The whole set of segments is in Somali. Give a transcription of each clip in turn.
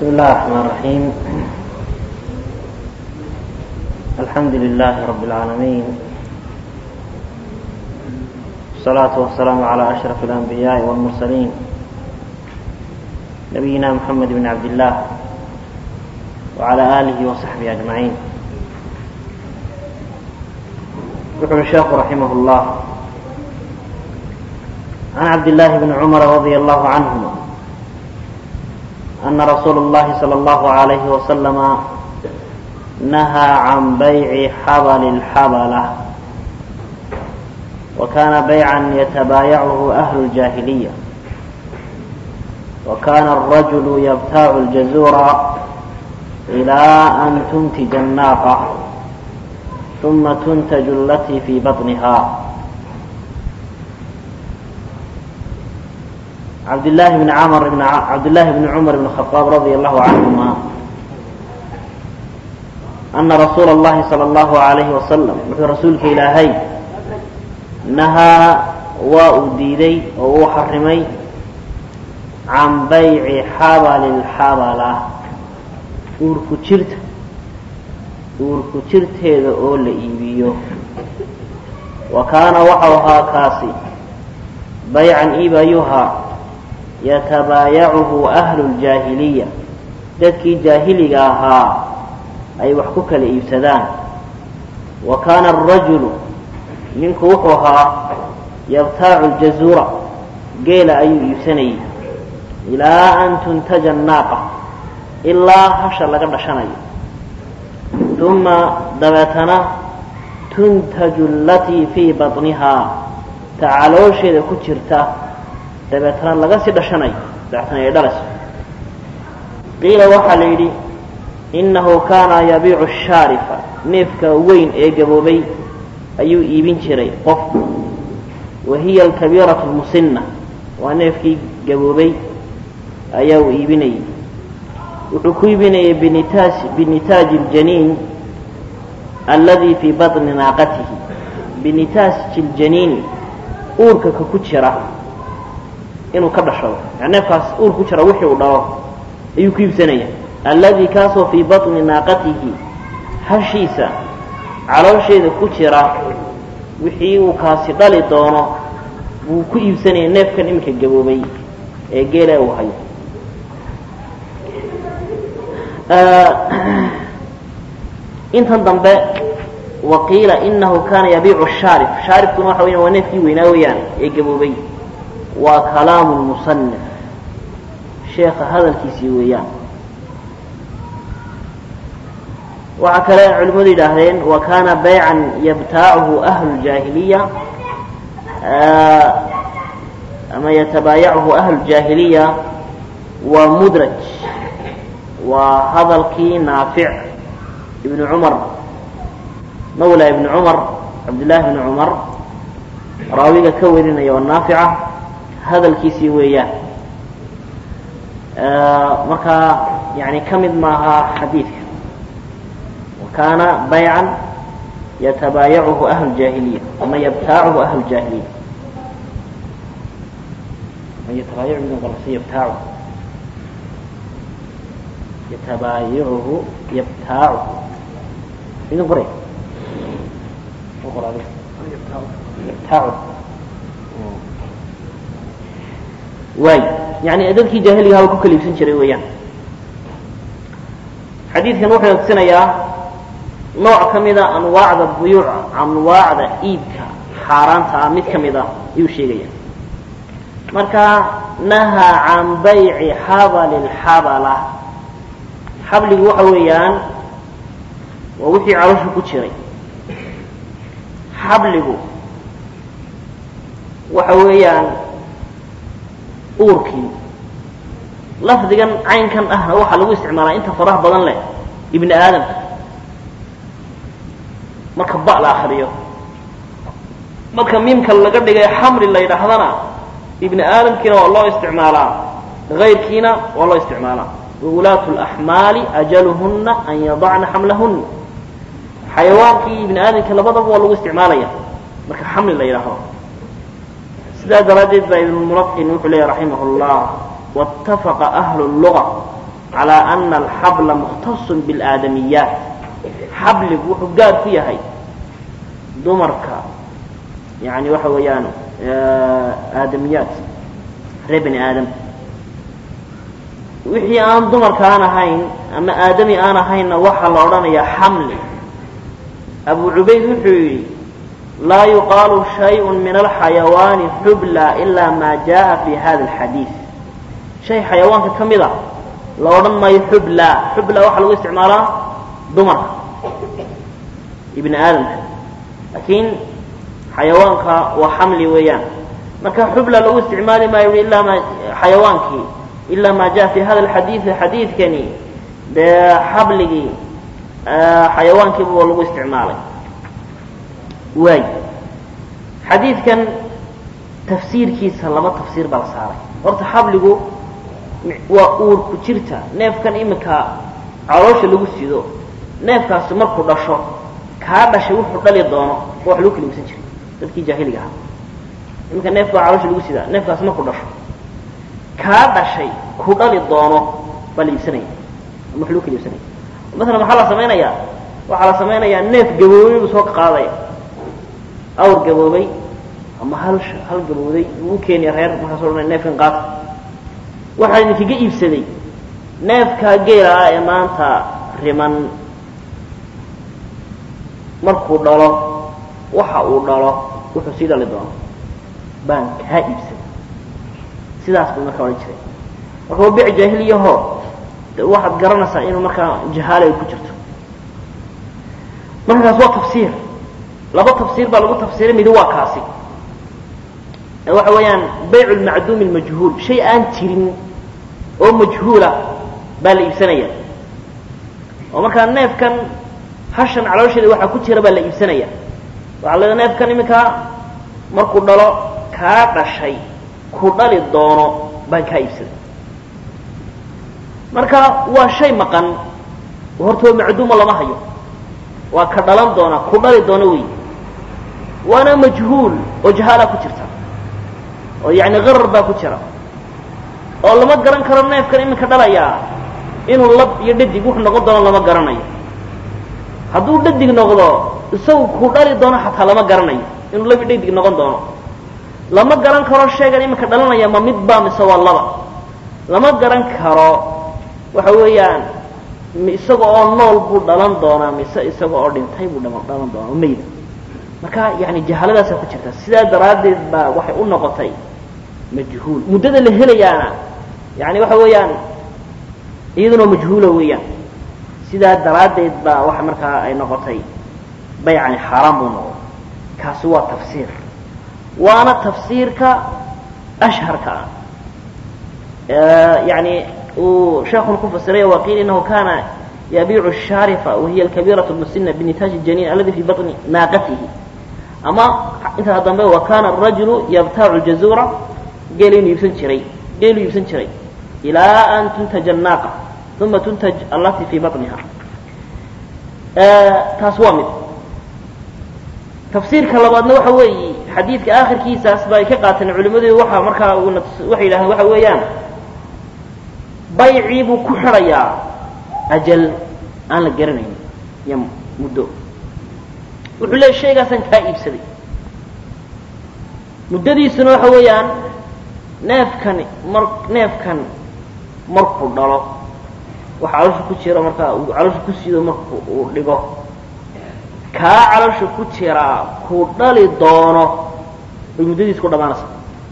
بسم الله الرحمن الرحيم الحمد لله رب العالمين والصلاة والسلام على أشرف الأنبياء والمرسلين نبينا محمد بن عبد الله وعلى آله وصحبه أجمعين يقول الشيخ رحمه الله عن عبد الله بن عمر رضي الله عنهما أن رسول الله صلى الله عليه وسلم نهى عن بيع حبل الحبلة وكان بيعا يتبايعه أهل الجاهلية وكان الرجل يبتاع الجزور إلى أن تنتج الناقة ثم تنتج التي في بطنها عبد الله بن عمر بن ع... عبد الله بن عمر بن الخطاب رضي الله عنهما أن رسول الله صلى الله عليه وسلم wuxuu rasuulka ilaahay nahaa waa uu diiday oo uu xarimay can bayci xabali lxabala uurku jirta uurku jirteeda oo la iibiyo wa kaana waxau ahaa kaasi baycan iibayuhaa yatabaayacuhu ahlu ljaahiliya dadkii jaahiliga ahaa ay wax ku kala iibsadaan wa kaana arajulu ninku wuxuu ahaa yabtaacu ljazuura geela ayuu iibsanayay ilaa an tuntaja annaaqa ilaa hasha laga dhashanayo uma dabeetana tuntaju alatii fii baطnihaa ta caloosheeda ku jirta dabeetana laga sii dhashanayo dabeetana ay dhalayso qiila waxaa la yidhi innahu kaana yabiicu shaarifa neefka weyn ee gaboobay ayuu iibin jiray qofku wa hiya alkabiiratu lmusinna waa neefkii gaboobay ayaa uu iibinayay wuxuu ku iibinayay binitaaj binitaaji اljaniin alladii fii baطni naaqatihi binitaaji اljaniini uurka ka ku jira inuu ka dhashado yani neefkaas uur ku jira wixii uu dhalo ayuu ku iibsanaya alladii kaasoo fii baطni naaqatihi hashiisa caloosheeda ku jira wixii uu kaasi dhali doono buu ku iibsanaya neefkan iminka gaboobay ee geela uu hayo intan dambe waqiila inahu kaana yabiicu shaarif shaarifkuna waxa weya waa neefkii weynaa weeyaan ee gaboobay waa kalaamu lmusanif sheekha hadalkiisii weeyaan waxaa kale culimmadu yidhaahdeen wa kaana baycan yabtaacuhu ahlu ljaahiliya ama yatabaayacuhu ahlu ljaahiliya waa mudraj waa hadalkii naafic ibnu cumar mawla ibni cumar cabdillaahi ibni cumar raawiga ka warinaya oo naafica hadalkiisii weeyaan markaa yani ka mid maaha xadiidka wakaana baycan yatabaayacuhu ahlu jaahiliya ama yabtaacuhu ahlu jaahiliya yatabaayacuhu yabtaacu yatabaayacuhu yabtaacuhu idin qoray yabtaacu waay yani dadkii jaahiliga haba ku kala iibsan jiray weeyaan xadiidkan wuxuu tusinayaa nooc ka mida anwaacda buyuuc anwaacda iibka xaaraanta ah mid ka mid a ayuu sheegaya marka nahaa can bayci xabali lxabala xabligu waxa weeyaan waa wixii caloosha ku jiray xabligu waxa weeyaan uurkii lafdigan caynkan ahna waxaa lagu isticmaalaa inta faraha badan leh ibni aadamka marka ba la akriyo marka miimka laga dhigay xamri la yidhaahdana ibni aadamkiina waa loo isticmaalaa hayrkiina waa loo isticmaalaa waulaatu laxmaali ajaluhuna an yadacna xamlahuna xayawaankii ibni aadamka labadaba waa lagu isticmaalaya marka xamli la yidhaahdo sidaa daraaddeed baa ibnulmulaqin wuxuu leeyahy raximah llah waاtafaqa ahlu اluga calaa ana alxabla mukhtasun biاlaadamiyaat xabligu wuxuu gaar ku yahay dumarka yani waxa weeyaan aadamiyaat reer bani aadam wixii aan dumarka aan ahayn ama aadami aan ahaynna waxaa la odhanayaa xamli abu cubayd wuxuu yidhi laa yuqaalu shayء min alxayawaani xubla ila ma jaءa fi hada اlxadiid shay xayawaanka ka mid a la odhan maayo xubla xubla waxaa lagu isticmaalaa dumarka ibni aadamka laakiin xayawaanka waa xamli weeyaan marka xubla lagu isticmaali maayo ilaa ma xayawaankii ilaa ma jaءa fi hada اlxadiidi xadiidkani dee xabligii xayawaankiiba waa lagu isticmaalay waay xadiidkan tafsiirkiisa laba tafsiir baa la saaray horta xabligu waa uurku jirta neefkan iminka caloosha lagu sido neefkaasi markuu dhasho kaa dhashay wuxuu dhali doono oo wax lagu kala iibsan jiray dadkii jaahiliga ahaa iminka neefka waa caloosha lagu sidaa neefkaasi markuu dhasho kaa dhashay ku dhali doono baa la iibsanaya ama wax lagu kala iibsanaya masalan maxaa la samaynayaa waxaa la samaynayaa neef gaboobay buu soo qaadaya awr gaboobay ama hal hal gabooday buu u keenaya reer markaasoo odhanaya neefkan qaata waxaa idinkaga iibsaday neefkaa geela ah ee maanta riman markuu dhalo waxa uu dhalo wuxuu sii dhali doono baan kaa iibsaday sidaas buu markaa odhan jiray marka waa bic jaahiliyaho waxaad garanaysaa inuu markaa jahaala ay ku jirto markaas waa tafsiir laba tafsiir baa lagu tafsiiray midi waa kaasi waxa weeyaan bayc lmacduumi lmajhuul shay aan jirin oo majhuula baa la iibsanaya oo markaa neefkan hashan caloosheeda waxaa ku jira baa la iibsanaya waxaa la neefkan iminkaa markuu dhalo kaa dhashay ku dhali doono baan kaa iibsaday marka waa shay maqan horta waa macduuma lama hayo waa ka dhalan doona ku dhali doona wey waana majhuul oo jahaala ku jirta oo yani qarar baa ku jira oo lama garan karo neefkan iminka dhalayaa inuu lab iyo dhadig wuxuu noqon doono lama garanayo hadduu dhadig noqdo isagu ku dhali doono xataa lama garanayo inuu lab iyo dhadig noqon doono lama garan karo sheegan iminka dhalanaya ma mid baa mise waa laba lama garan karo waxa weeyaan isaga oo nool buu dhalan doonaa mise isaga oo dhintay buu dhalan doonaa oo mayda marka yani jahaladaasa ku jirta sidaa daraaddeed baa waxay u noqotay majhuul muddada la helayaana yani waxa weeyaan iyaduna majhuula weeyaan sidaa daraaddeed baa waxa markaa ay noqotay baycani xaaraan buu noqday kaasi waa tafsiir waana tafsiirka ashharka ah yani uu sheekuna ku fasiray waqiil inahu kana yabiicu الshaarifa wahiya alkabiiraة اmusina binitaaji الjaniin aladi fi baطni naaqatihi ama intaa dambe wa kana الrajulu yabtaacu jazuura geelu inuu iibsan jiray geelu iibsan jiray ilaa an tuntaja الnaaqa uma tuntaj alati fi baطniha taas waa mid tafsiirka labaadna waxa weeyi xadiidka akhirkiisaas ba ay ka qaateen culimmadu waxa markaa waxay yidhahdeen waxa weeyaan baycii buu ku xidhayaa ajal aan la garanayn iyo muddo wuxuu leey shaygaasaan kaa iibsaday muddadiisuna waxa weeyaan neefkani mar neefkan markuu dhalo waxa caloosha ku jira markaa uu caloosha ku siido marku uu dhigo kaa caloosha ku jiraa ku dhali doono bay muddadiis ku dhamaanaysaa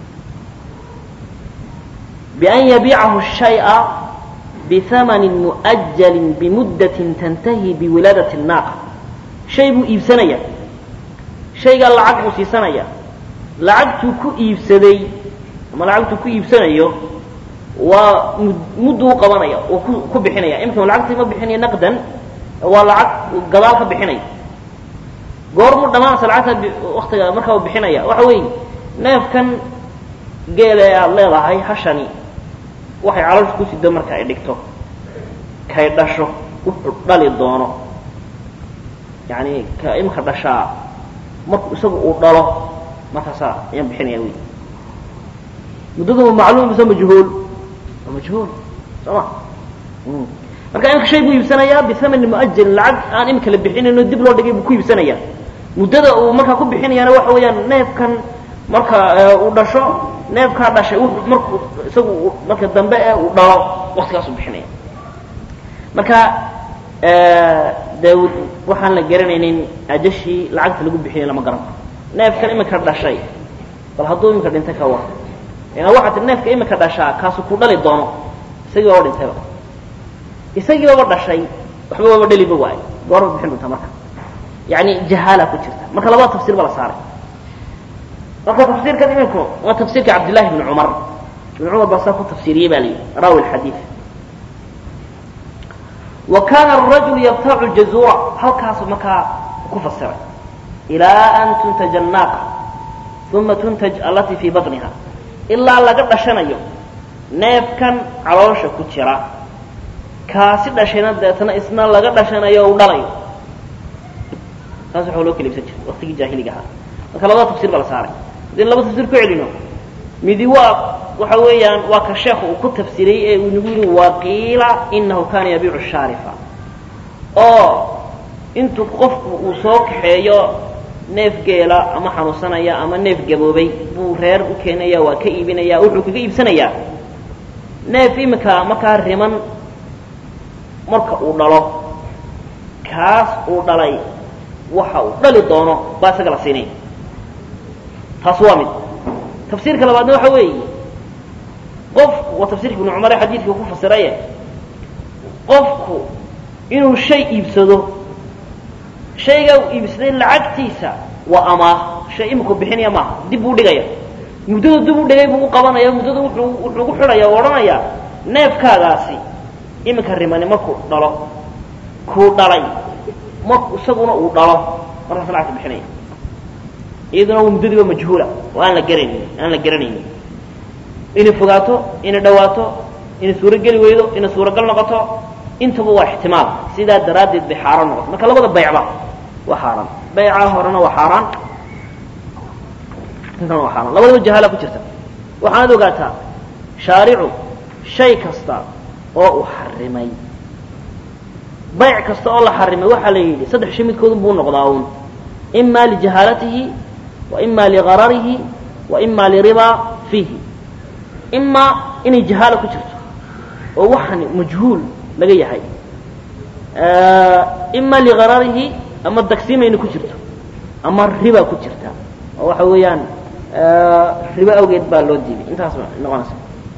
بأn yبيcahu الشhayءa bثamn مؤjل bmudة تnتahي bwilaadaة الناaqة shay buu iibsanaya shaygaa lacag buu siisanaya lacagtuu ku iibsaday ama lacagtuu ku iibsanayo waa mudduu qabanaya oo ku bixinaya imika lacagtii ma bixinaya naqdan waa lacag gadaal ka bixinaya goormuu dhamaanaysa lacagta waktiga markaa u bixinaya waxa weeye neefkan geela ee aada leedahay hashani waxay caloosha ku sido marka ay dhigto kay dhasho wuxuu dhali doono yani ka imika dhashaa marku isagu uu dhalo markaasaa ayaan bixinaya wey muddadu macluum mise majhuul waa majhuul soo ma marka imika shay buu iibsanayaa bihamani muajalin lacag aan imika la bixinayno dib loo dhigay buu ku iibsanaya muddada uu markaa ku bixinayaana waxa weeyaan neefkan marka uu dhasho neefkaa dhashay marku isagu marka dambe ee uu dhalo waktigaasuu bixinaya marka dee waxaan la garanaynin ajashii lacagta lagu bixinay lama garan neefkan imika dhashay bal hadduu imika dhintay ka war ina waxaa tii neefka imika dhashaa kaasu ku dhali doono isagii baba dhintayba isagii baba dhashay waxba waba dheliba waay goorma bixin doontaa marka yani jahaala ku jirta marka labada tafsir ba la saaray marka tafsiirkan iminku waa tafsiirka cabdillahi bni cumar ibn cumar baa saa ku tafsiiriyey ba la yidhi raawi xadiid wa kana arajulu yabtacu jazuura halkaasu markaa ku fasiray ilaa an tuntaja annaaqa uma tuntaj allatii fii baطniha ilaa laga dhashanayo neefkan caloosha ku jira kaasi dhashayna deetana isna laga dhashanayo o u dhalayo taas waxaa loo kala ibsan jiray waktigii jaahiliga ahaa marka labada tafsir baa la saaray haddii laba tafsir ku celino midi waa waxa weeyaan waa ka sheekhu uu ku tafsiriyey ee uu nagu yihi waqiila inahu kana yabiicu shaarifa oo intuu qofku uu soo kaxeeyo neef geela ama xanuunsanaya ama neef gaboobay buu reer u keenaya waa ka iibinaya wuxuu kaga iibsanayaa neef imika markaa riman marka uu dhalo kaas uu dhalay waxa uu dhali doono baa isaga la siinaya taas waa mid tafsiirka labaadna waxa weeye qofku waa tafsirka ibnu cumar ee xadiidka ku fasiraye qofku inuu shay iibsado shaygaa uu iibsaday lacagtiisa waa amaah shay iminku bixinaya maaha dib buu dhigaya muddadu dib u dhigay buu u qabanaya muddadu wuxuu wuxuu ku xidhaya o odhanayaa neefkaagaasi iminka rimani markuu dhalo kuu dhalay marku isaguna uu dhalo markaas lacagta bixinaya iyaduna waa muddadiiba majhuula oo aan la garanaynin aan la garanaynin inay fogaato inay dhawaato inay suurogeli weydo inay suuragal noqoto intaba waa ixtimaal sidaa daraaddeed bay xaaraan noqoto marka labada baycba waa xaaraan bayca horena waa xaaraan intana waa xaaraan labadaba jahaala ku jirta waxaanad ogaataa shaaricu shay kasta oo uu xarimay bayc kasta oo la xarimay waxaa la yidhi saddex shay midkoodun buu noqdaa uun ima lijahaalatihi wa ima ligararihi wa ima liribaa fiihi imaa inay jahaala ku jirto oo waxani majhuul laga yahay ima ligararihi ama dagsimayna ku jirto ama riba ku jirta oo waxa weeyaan ribo awgeed baa loo diiday intaas noqonaysa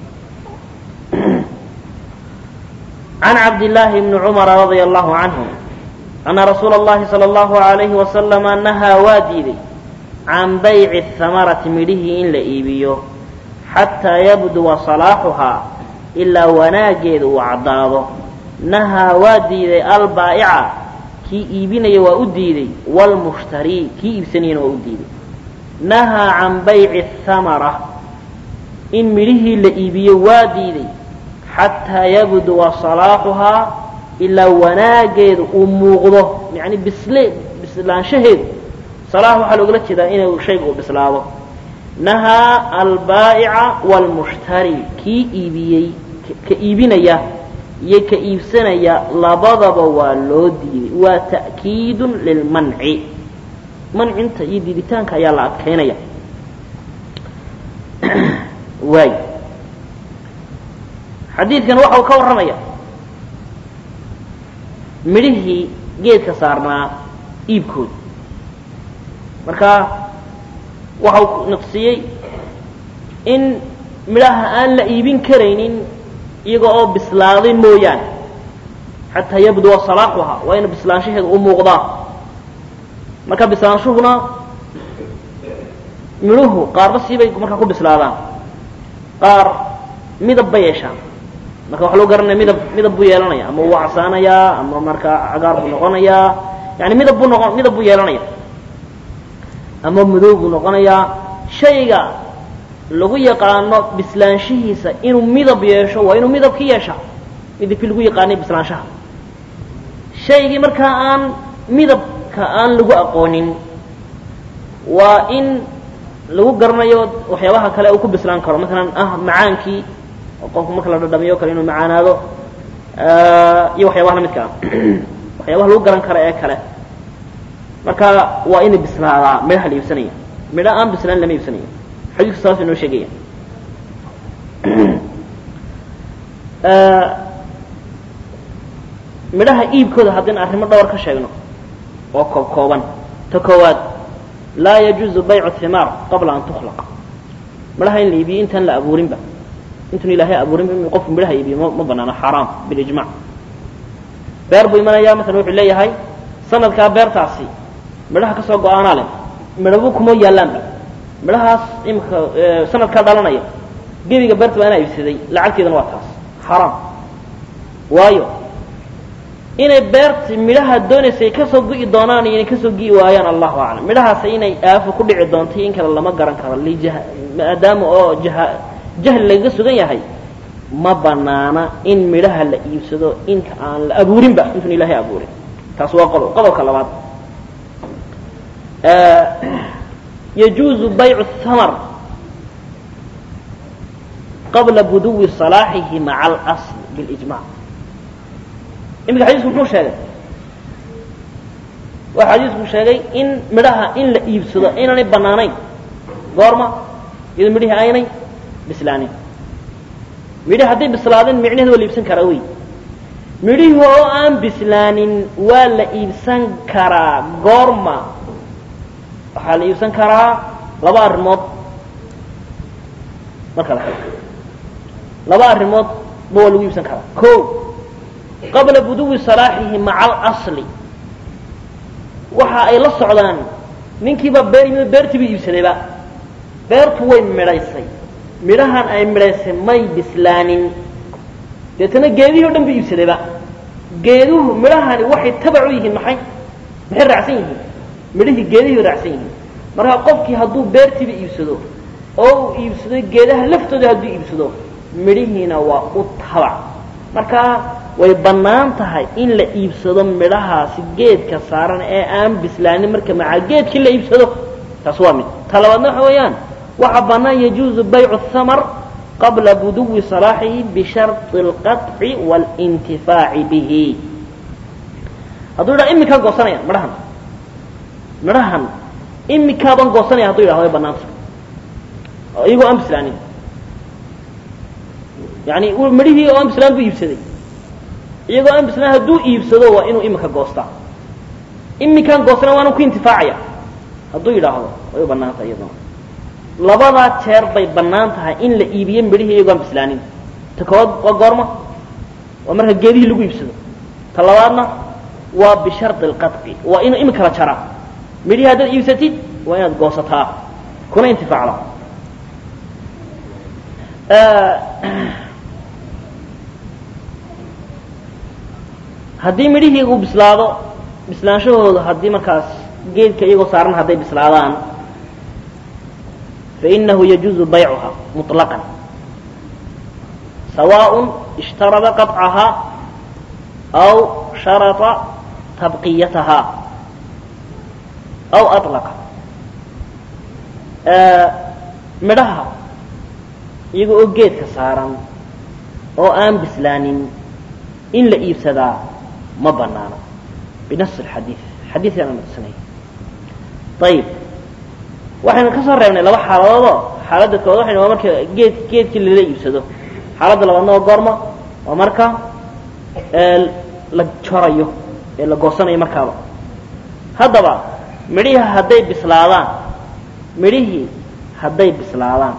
عن عبد الله بن عمر رضي الله عنه أن رsuuل اللhi صلى الله عليه وسلم نهىa waa diiday عan bayع الثمرةi midhihii in la iibiyo xatىa yabduوa صلاaxuhaa ilaa wanaageeda uu caddaado nahaa waa diiday albaa'ica kii iibinaya waa u diiday wاlmushtarii kii iibsanayana waa u diiday nahaa can bayci الثamرة in midhihii la iibiyo waa diiday xataa yabduwa salaaxuhaa ilaa wanaageedu uu muuqdo yani bisle bislaanshaheedu salaax waxaa loogala jeedaa inuu shayga uu bislaado nahaa albaa'ica waalmushtari kii iibiyey ka iibinaya iyo ka iibsanaya labadaba waa loo diiday waa ta'kiidun lilmanci mancinta iyo diiditaanka ayaa la adkaynaya waay xadiidkan waxa uu ka warramaya midhihii geedka saarnaa iibkooda marka waxa uu naqsiyey in midhaha aan la iibin karaynin iyaga oo bislaaday mooyaane xataa yabduwa salaaxuha waa ina bislaanshaheeda u muuqdaa marka bislaanshuhuna midhuhu qaarba siibay markaa ku bislaadaan qaar midab ba yeeshaan marka waxa loo garanaya midab midab buu yeelanaya ama wuu casaanayaa ama markaa cagaar buu noqonayaa yani midab buu noqon midab buu yeelanaya ama madow buu noqonayaa shayga lagu yaqaano bislaanshihiisa inuu midab yeesho waa inuu midabki yeesha midabkii lagu yaqaanay bislaanshaha shaygii markaa aan midabka aan lagu aqoonin waa in lagu garanayo waxyaabaha kale uu ku bislaan karo maalan ah macaankii oo qofku marka la dhadhamiyo kale inuu macaanaado iyo waxyaabaha lamidka ah waxyaabaha lagu garan kara ee kale marka waa inay bislaadaa midhaha la iibsanaya midho aan bislaan lama iibsanayo xadiisku saas inoo sheegaya midhaha iibkooda haddaynu arrimo dhowr ka sheegno oo koob kooban ta koowaad laa yajuuzu baycu himaar qabla an tukhlaq midhaha in la iibiyo intaan la abuurinba intuun ilaahay abuurinba in qofku midhaha iibiyo ma ma banaano xaaraam bilijmac beer buu imanaya masalan wuxuu leeyahay sanadkaa beertaasi midhaha kasoo go-aanaa leh midhabo kuma yaallaanba midhahaas imika sanadkaa dhalanaya gebiga beerta baa inaa iibsaday lacagteedana waa taas xaaraam waayo inay beerti midhaha doonaysay kasoo gu'i doonaan iyo inay kasoo gi'i waayaan allahu aclam midhahaas inay aafo ku dhici doonto in kale lama garan karo lijah maadaama oo jaha jahli lagaga sugan yahay ma banaana in midhaha la iibsado inta aan la abuurinba intuun ilaahay abuurin taas waa qodob qodobka labaad yajuuzu baycu hamar qabla buduwi salaaxihi maca alasl bilijmac iminka xadiisku muxuu sheegay waa xadiisku sheegay in midhaha in la iibsado inaanay banaanayn goorma iyadoo midhihii aynay bislaanin midhihi hadday bislaadeen micnaheeda waa la iibsan karaa wey midhihii oo aan bislaanin waa la iibsan karaa goorma waxaa la iibsan karaa laba arrimood marka la laba arrimood ba waa lagu iibsan karaa o qabla buduwi salaaxihi maca alasli waxa ay la socdaan ninkiiba beer yimid beertiiba iibsadayba beertu way midhaysay midhahan ay midhaysay may bislaanin deetana geedihii o dhan ba iibsadayba geeduhu midhahani waxay tabac u yihiin maxay maxay raacsan yihiin midhihii geedihii raacsan yihiin marka qofkii hadduu beertiiba iibsado oo uu iibsado geedaha laftooda hadduu iibsado midhihiina waa u tabac marka way bannaan tahay in la iibsado midhahaasi geedka saaran ee aan bislaanin marka maca geedkii la iibsado taas waa mid ta labaadna waxa weeyaan waxaa bannaan yajuuzu baycu hamar qabla buduwi salaaxihi bisharطi اlqaطci wاlintifaaci bihi hadduu yidhaha imikaan goosanaya midhahan midhahan imikaaban goosanaya haduu yidhahdo way bannaan tahay iyagoo aan bislaanin yani midhihii oo aan bislaan buu iibsaday iyagoo aan bislaan hadduu iibsado waa inuu imika goostaa imikaan goostana waanu ku intifaacaya hadduu yidhaahdo way u bannaan tahay iyaduna labadaa jeer bay bannaan tahay in la iibiyo midhihii iyagoo aan bislaanin ta koowaad waa goorma waa marka geedihii lagu iibsado ta labaadna waa bishardi alqadci waa inuu imika la jaraa midhihii haddaad iibsatid waa inaad goosataa kuna intifaacda haddii midhihii uu bislaado bislaanshahooda haddii markaas geedka iyagoo saaran hadday bislaadaan fainahu yajuuzu baycuha muطlaqan sawaaء ishtarada qaطcaha aw sharaطa tabqiyataha aw aطlaqa midhaha iyaga oo geedka saaran oo aan bislaanin in la iibsadaa ma banaano binas alxadiid xadiidkaana nuqsanaya ayib waxaynu ka soo reebnay laba xaaladoodoo xaaladda kood waxaynu waa marka geed geedkii lala iibsado xaaladda labaadna waa goorma waa marka la jorayo ee la goosanayo markaaba haddaba midhihii hadday bislaadaan midhihii hadday bislaadaan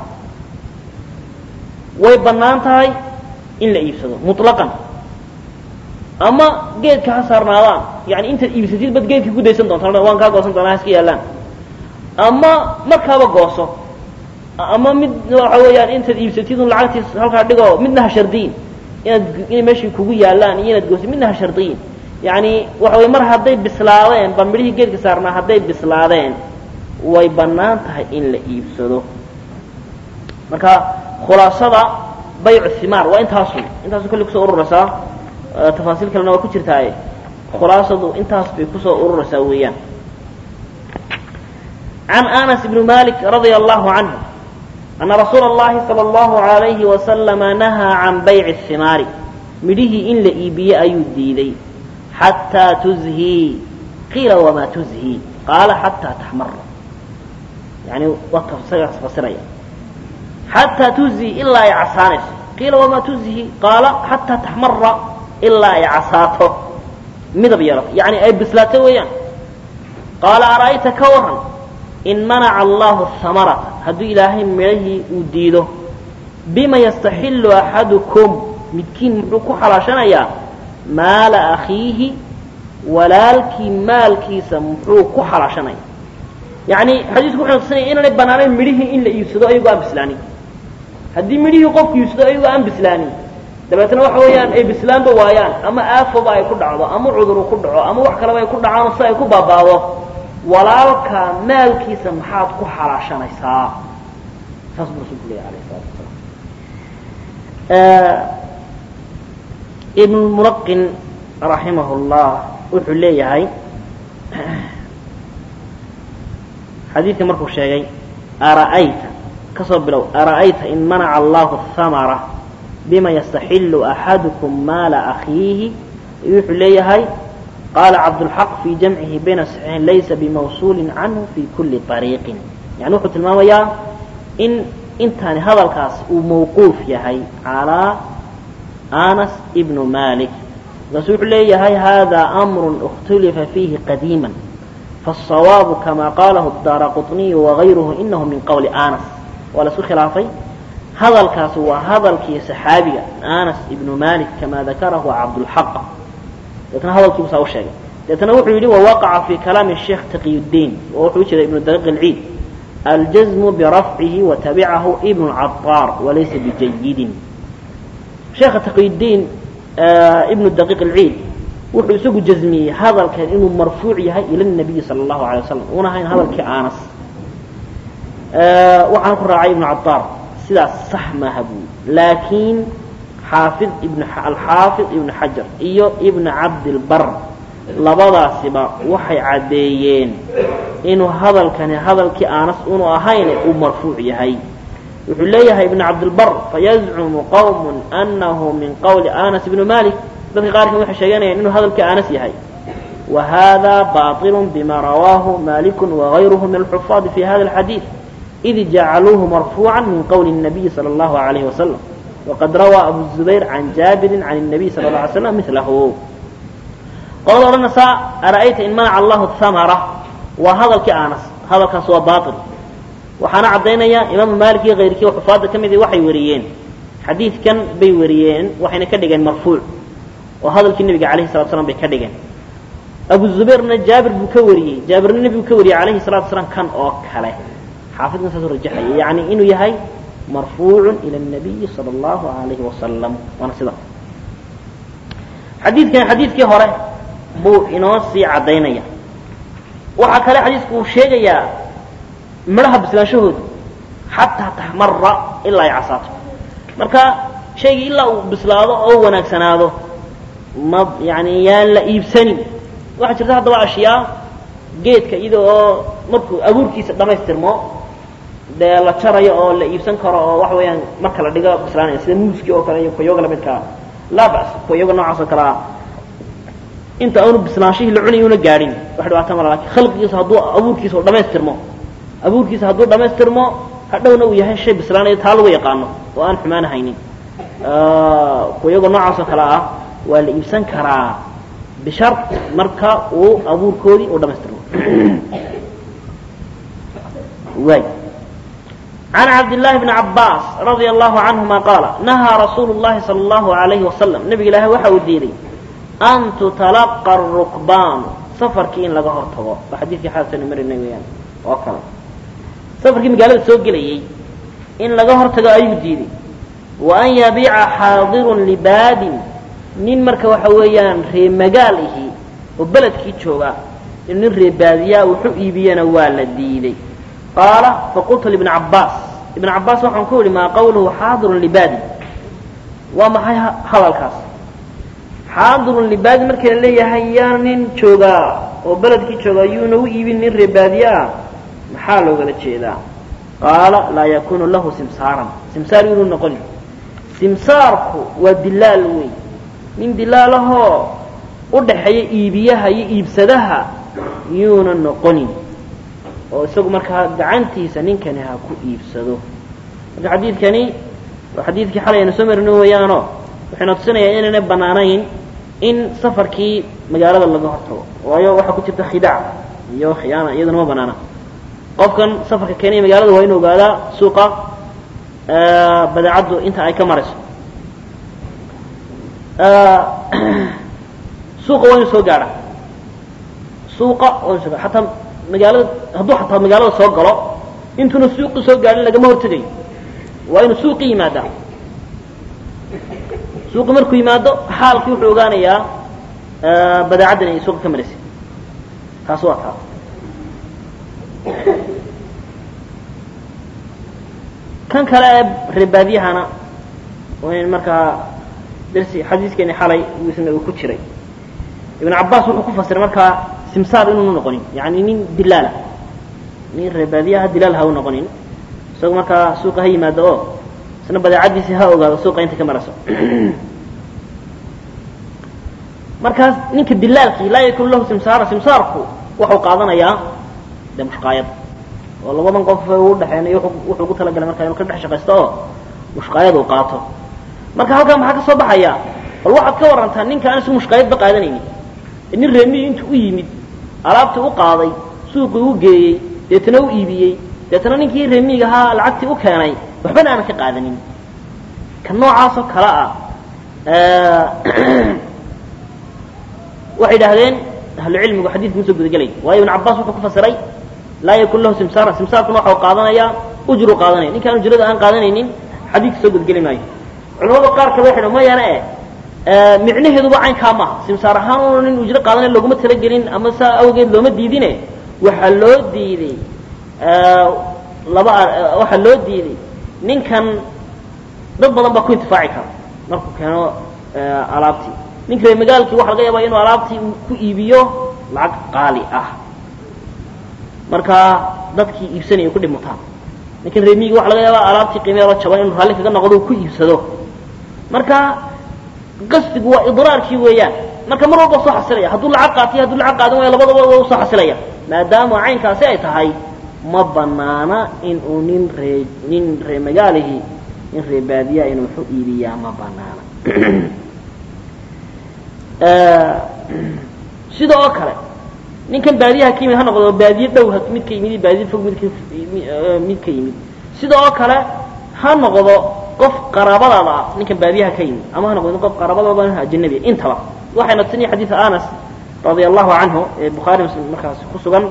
way bannaan tahay in la iibsado muطlaqan ama geedka ha saarnaadaan yani intaad iibsatid bad geedka ku daysan doonta waan kaa goosan doonaa haska yaallaan ama markaaba gooso ama mid waxa weeyaan intaad iibsatid un lacagtiis halkaa dhigo midna ha shardiyin inaad inay meeshii kugu yaallaan iyo inaad goosid midna ha shardiyin yani waxa wey mar hadday bislaadeen ba midhihii geedka saarnaa hadday bislaadeen way bannaan tahay in la iibsado marka khulaasada baycu himaar waa intaasu intaasu kolley kusoo ururaysaa tafaasiil kalena waa ku jirtaaye khulaasadu intaas bay kusoo ururaysaa weeyaan can anas bni malik radia allahu canhu ana rasuula اllahi salى اllahu alayhi wasalama nahaa can bayci الhimaari midhihii in la iibiye ayuu diiday xataa tuzhii qiila wamaa tuzhii qaala xataa taxmara yani waa isagaas fasiraya xataa tuzhii ilaa ay casaanayso qiila wamaa tuzhii qaala xataa taxmara ilaa ay casaato midab yeelato yani ay bislaato weeyaan qaala ara'ayta ka waran in manaca allahu hamarata hadduu ilaahay midhahii uu diido bima yastaxilu axadukum midkiin muxuu ku xalaashanayaa maala akhiihi walaalkii maalkiisa muxuu ku xalaashanaya yani xadiisku wuxuu tusinaya inaanay banaanayn midhihii in la iibsado ayagoo aan bislaanin haddii midhihii qofku iibsado ayagoo aan bislaanin dabeetna waxa weeyaan ay bislaanba waayaan ama aafoba ay ku dhacdo ama cuduru ku dhaco ama wax kaleba ay ku dhacaan si ay ku baabaado walaalka maalkiisa maxaad ku xalaashanaysaa saas buu rasulku leeyahy alayh salatu wasalaam ibn mulaqin raximah llah wuxuu leeyahay xadiidka markuu sheegay ara'ayta kasoo bilow ara'ayta in manaca allahu hamara bima yastaxilu axadukum maala akhiihi wuxuu leeyahay qaala cabdulxaq fii jamcihi bayna saxiixin laysa bimawsuulin canhu fi kuli ariiqin yani wuxuu tilmaamayaa in intaani hadalkaas uu mawquuf yahay calaa anas ibnu malik markaasu wuxuu leeyahay hada amru اkhtulifa fiihi qadiima faالصawaabu kama qalahu daara quطniyu wagayruhu inahu min qowli anas waa la isku khilaafay hadalkaasi waa hadalkii saxaabiga anas ibnu malik kama dakarahu cabdulxaq deetna hadalkii busaa u sheegay deetna wuxuu yidhi wawaqaca fi kalaami sheekh taqiyudiin oo wuxuu jeeda ibnu daqiiq اlciid aljazmu birafcihi watabicahu ibnu caطaar walaysa bijayidin sheekha taqiyudiin ibnu daqiiq alciid wuxuu isagu jazmiyey hadalkan inuu marfuuc yahay ila nabiyi sala allahu alay wasalam una ahayn hadalkii anas waxaana ku raacay ibnu caطaar sidaas sax maaha buuli laakiin xaafid ibn alxaafid ibnu xajar iyo ibnu cabdilbar labadaasiba waxay caddeeyeen inuu hadalkani hadalkii anas unu ahayn uu marfuuc yahay wuxuu leeyahay ibn cabdilbar fayazcumu qowm anahu min qowli anas ibni malik dadka qaarkan waxay sheeganayaan inuu hadalkii anas yahay wa hada baطil bima rawaahu maliku wagayruhu min alxufaadi fi hada alxadiid id jacaluuhu marfuuca min qowli الnabiyi salى اllahu alayhi wasalam waqad rawaa abu zubayr can jaabirin can الnabiy sala اla alay slam milahu qolada odhanaysaa ara'ayta in manaca allahu hamara waa hadalkii anas hadalkaas waa bail waxaana caddaynaya imaamu maalik iyo kayrkii xufaadda ka midii waxay wariyeen xadiidkan bay wariyeen waxayna ka dhigeen marfuuc oo hadalkii nebiga alayhi salatu slam bay ka dhigeen abu zubayrna jaabir buu ka wariyey jaabirna nebigu ka wariyey alayhi salatu salaam kan oo kale xaafidkan saasuu rajaxaya yani inuu yahay marfuucun ila الnabiyi salى اllahu alayhi wasalam waana sida xadiidkan xadiidkii hore buu inoo sii caddaynaya waxaa kale xadiisku uu sheegayaa midhaha bislaanshahooda xataa taxmara ilaa ay casaato marka shaygii ilaa uu bislaado oo wanaagsanaado ma yani yaan la iibsanin waxaa jirta haddaba ashyaa geedka iyada oo markuu abuurkiisa dhamaystirmo dee la jarayo oo la iibsan karo oo waxa weeyaan marka la dhigo bislaanaya sida muuskii oo kale iyo koyoga lamidkaa laa bas koyoga noocaas oo kalea inta aanu bislaanshihii la cunay una gaadhin wax dhibaata mala lakin khalqigiisa hadduu abuurkiisa u dhamaystirmo abuurkiisa hadduu dhamaystirmo hadhowna uu yahay shay bislaanayo taa lagu yaqaano oo aan xumaan haynin koyoga noocaas oo kale ah waa la iibsan karaa bishar marka uu abuurkoodii u dhamaystirmo waay عن عبد الله بن عباس رضي الله عنهما قال نهى رسول الله صلى الله عليه وسلم نبي الله waxa uu diiday أن تتلقى الركبان سفرkii in laga hor tago waa xadiidkii xaasanu marinay weyaan oo kale safarkii magaalada soo gelayay in laga hor tago ayuu diiday وأn yabiica xaadirun libaadin nin marka waxa weeyaan ree magaal ihi oo beledkii jooga in nin ree baadiyaa wuxu iibiyana waa la diiday qaala faqultu libni cabbaas ibn cabbaas waxaan ku idhi maa qawluhu xaadirun libaadi waa maxay hadalkaas xaadirun libaadi markii la leeyahay yaa nin joogaa oo beledkii joogaa yuuna u iibin nin ree baadiye ah maxaa loogala jeedaa qaala laa yakunu lahu simsaaran simsaar inuu noqoni simsaarku waa dilaal wey nin dilaalahoo u dhaxeeya iibiyaha iyo iibsadaha yuuna noqonin oo isagu markaa gacantiisa ninkani ha ku iibsado marka xadiidkani waa xadiidkii xalay aynu soo marino weeyaanoo waxayna tusinayaa inaynay bannaanayn in safarkii magaalada laga hortago waayo waxaa ku jirta khidaac iyo khiyaana iyaduna ma banaana qofkan safarka keenaya magaalada waa inu ogaadaa suuqa badeecaddu inta ay ka marayso suuqa waa inu soo gaadha suuqa waa inu soo gaadha xataa magaalada hadduu xataa magaalada soo galo intuuna suuqi soo gaadhin lagama hortegayo waa inuu suuqi yimaadaa suuqi markuu yimaado xaalkii wuxuu ogaanayaa badeecaddan ay suuqa ka maraysay taas waa taa kan kale ee reebaadiyahana in markaa darsi xadiiskeeni xalay isna uu ku jiray ibn cabaas wuxuu ku fasiray markaa simsaar inuunu noqonin yani nin dilaala nin reebaadiyaha dilaal ha u noqonin isagu markaa suuqa ha yimaado oo isna badeecadiisi ha ogaado suuqa inta ka marayso markaas ninka dilaalkii laa yakun lahu simsaara simsaarku wuxuu qaadanayaa de mushqaayad oo labadan qof u dhexeynay wuxuu ugu talagalay markaa inuu ka dhex shaqaysto oo mushqaayad uu qaato marka halkaa maxaa ka soo baxaya bal waxaad ka warantaa ninka aan isagu mushqaayadba qaadanaynin nin reemiyi intuu u yimid alaabtii u qaaday suuqii u geeyey deetana u iibiyey deetana ninkii reemiyiga ahaa lacagtii u keenay waxbana aanan ka qaadanin ka noocaasoo kale ah waxay idhahdeen ahlucilmigu xadiidku usoo gudagelay waayo ibn cabaas wuxuu ku fasiray laa yakun lahu simsaaran simsaarkuna waxau qaadanayaa ujru qaadanaya ninkaan ujrada aan qaadanaynin xadiidka soo gudgeli maayo culamada qaar kale waxay mayana e micnaheeduba caynkaa maaha simsaar ahaan una nin ujro qaadanay looguma talagelin ama saa awgeed looma diidine waxaa loo diiday laba waxaa loo diiday ninkan dad badan baa ku intifaaci kara markuu keeno alaabtii ninka ree magaalkii waxa laga yaaba inuu alaabtii ku iibiyo lacag qaali ah markaa dadkii iibsanaya ku dhimutaan ninkan reemiyiga waxa laga yaaba alaabtii qiimeelo jaban inuu raalli kaga noqdo ku iibsado marka qasdigu waa idraarkii weeyaan marka mar walba soo xasilaya hadduu lacag qaatiyo hadduu lacag qaadan waayo labadaba waa usoo xasilaya maadaama caynkaasi ay tahay ma banaana in uu nin ree nin ree magaalihii nin ree baadiyaa inuu waxu iibiyaa ma banaana sida oo kale ninkan baadiyaha ka yimid ha noqdo baadiye dhow mid ka yimid iyo baadiye fog mid ka mid ka yimid sida oo kale ha noqdo qof qaraabadaada ah ninkan baadiyaha ka yimid ama ha noqdo qof qaraabadaada ajnabi intaba waxayna tusinaya xadiida anas radia allahu canhu ee bukhaari muslim markaas ku sugan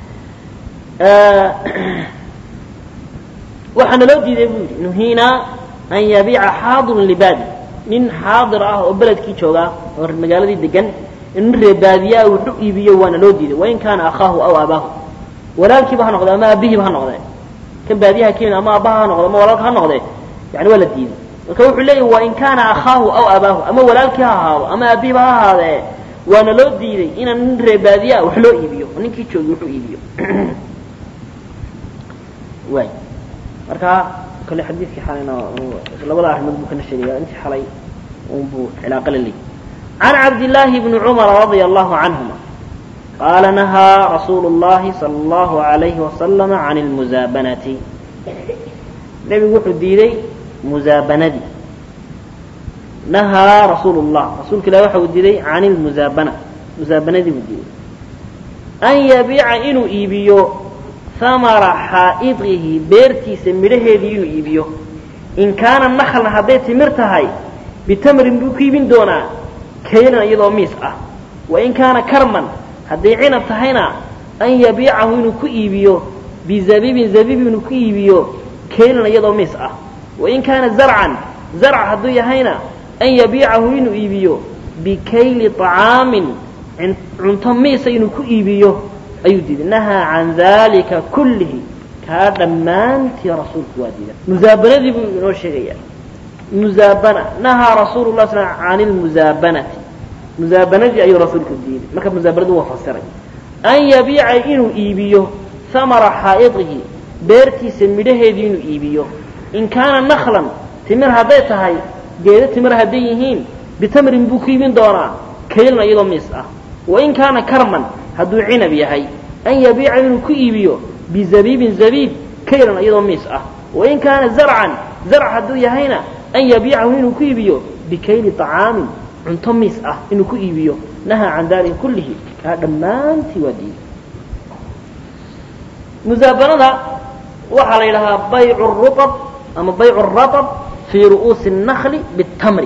waxaana loo diiday buu yidhi nuhiinaa an yabiica xaadirun libaadi nin xaadir ah oo beledkii joogaa oo magaaladii degan in ree baadiyaa wuxu iibiyo waana loo diiday wain kaana akhaahu aw aabaahu walaalkiiba ha noqde ama aabihiiba ha noqdee kan baadiyaha ka yimid ama aabbaha ha noqde ama walaalka ha noqdee yani waa la diiday marka wuxuu leeyahy wain kaana akhaahu aw aabaahu ama walaalkii ha ahaado ama aabihiiba ha ahaadee waana loo diiday inaan nin ree baadiyaa wax loo iibiyo oo ninkii joogi wuxuu iibiyo waay marka kale xadiidkii xalayna labada arrimood buu kana sheegaya intii xalay unbuu cilaaqo la leeyay can cabdillaahi bni cumara radia allahu canhuma qaala nahaa rasuulu llahi sala allahu alayhi wasalama can lmusaabanati nebigu wuxuu diiday musaabanadii nahaa rasuulu llah rasuulka ilahi waxa uu diiday can lmusaabana musaabanadii buu diiday an yabiica inuu iibiyo hamara xaa'idihi beertiisa midhaheedii inuu iibiyo in kaana naklan hadday timir tahay bitamrin buu ku iibin doonaa kaylan iyadoo miis ah wain kaana karman hadday cinab tahayna an yabiicahu inuu ku iibiyo bizabibin zabib inuu ku iibiyo kaylan iyadoo miis ah wain kaana zarcan zarc hadduu yahayna an yabiicahu inuu iibiyo bikayli طacaamin cunto miisa inuu ku iibiyo ayuu diiday nahaa can dalika kullihi kaa dhammaantii rasuulku waa diiday musaabanadii buu inoo sheegaya muzaabana nahaa rasuulu lah sl can lmusaabanati musaabanadii ayuu rasuulku diiday marka musaabanadu waa fasiray an yabiica inuu iibiyo hamara xaa'idihi beertiisa midhaheedii inuu iibiyo in kaana naklan timir hadday tahay geedo timir hadday yihiin bitamrin buu ku iibin doonaa kaylan iyadoo miis ah wain kaana karman hadduu cinab yahay an yabiica inuu ku iibiyo bizabiibin zabiib kaylan iyadoo miis ah wain kaana zarcan zarc hadduu yahayna an yabiicahu inuu ku iibiyo bikayli طacaamin cunto miis ah inuu ku iibiyo nahaa can dalika kullihi kaa dhammaantii waa diiday musaabanada waxaa la yidhahaa baycu ruab ama baycu raab fii ru'uusi الnakli bitamri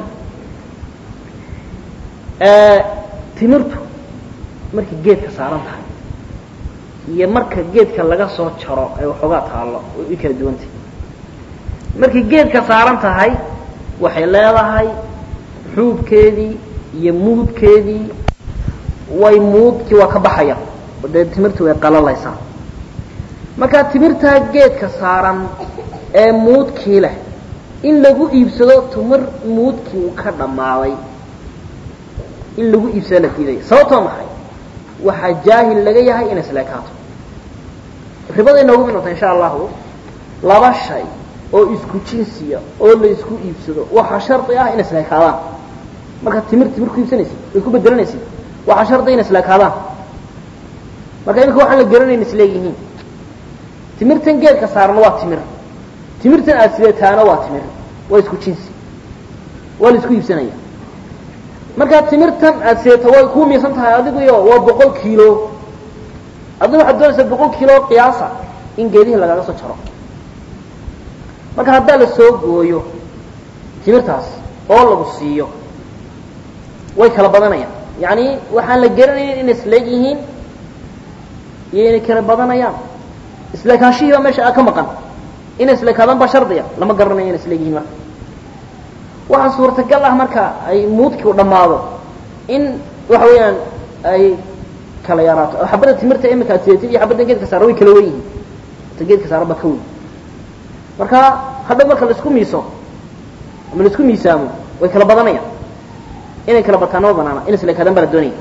timirtu markay geedka saaran tahay iyo marka geedka laga soo jaro ee waxoogaa taallo way kala duwantah markay geedka saaran tahay waxay leedahay xuubkeedii iyo muudkeedii way muudkii waa ka baxaya oo dee timirtu way qalalaysaa markaa timirtaa geedka saaran ee muudkii leh in lagu iibsado timir muudkii uu ka dhammaaday in lagu iibsado la diidaya sababtoo maxay waxaa jaahil laga yahay inay isleekaato ribada inoogu midnata insha allahu laba shay oo isku jinsiya oo la isku iibsado waxaa shardi ah inay isleekaadaan markaad timir timir ku iibsanaysid way ku bedelanaysid waxaa shardi inay isleekaadaan marka imika waxaan la garanayn isleegyihiin timirtan geedka saarana waa timir timirtan aada sideetaana waa timir waa isku jinsi waa la isku iibsanaya markaa timirtan aada sideeta way kuu miisan tahay adiguyo waa boqol kiilo adigu waxaad doonaysaa boqol kiilo qiyaasa in geedihii lagaga soo jaro marka haddaa la soo gooyo timirtaas oo lagu siiyo way kala badanayaan yacni waxaan la garanaynin inay isleeg yihiin iyo inay kala badanayaan isleekaanshihii baa meesha ka maqan inay isleekaadaan baa shardiya lama garanayo inay isleeg yihiin marka waxaa suurtagal ah marka ay muudkii u dhammaado in waxa weeyaan ay kala yaraato oo xabadda timirta imika aad sideetid iyo xabadda geedka saara way kala wen yihiin ta geedka saara baa ka weyn marka hadhow marka laisku miiso ama laisku miisaamo way kala badanayaan inay kala bataana ma banaana in isleekaadaan baa la doonaya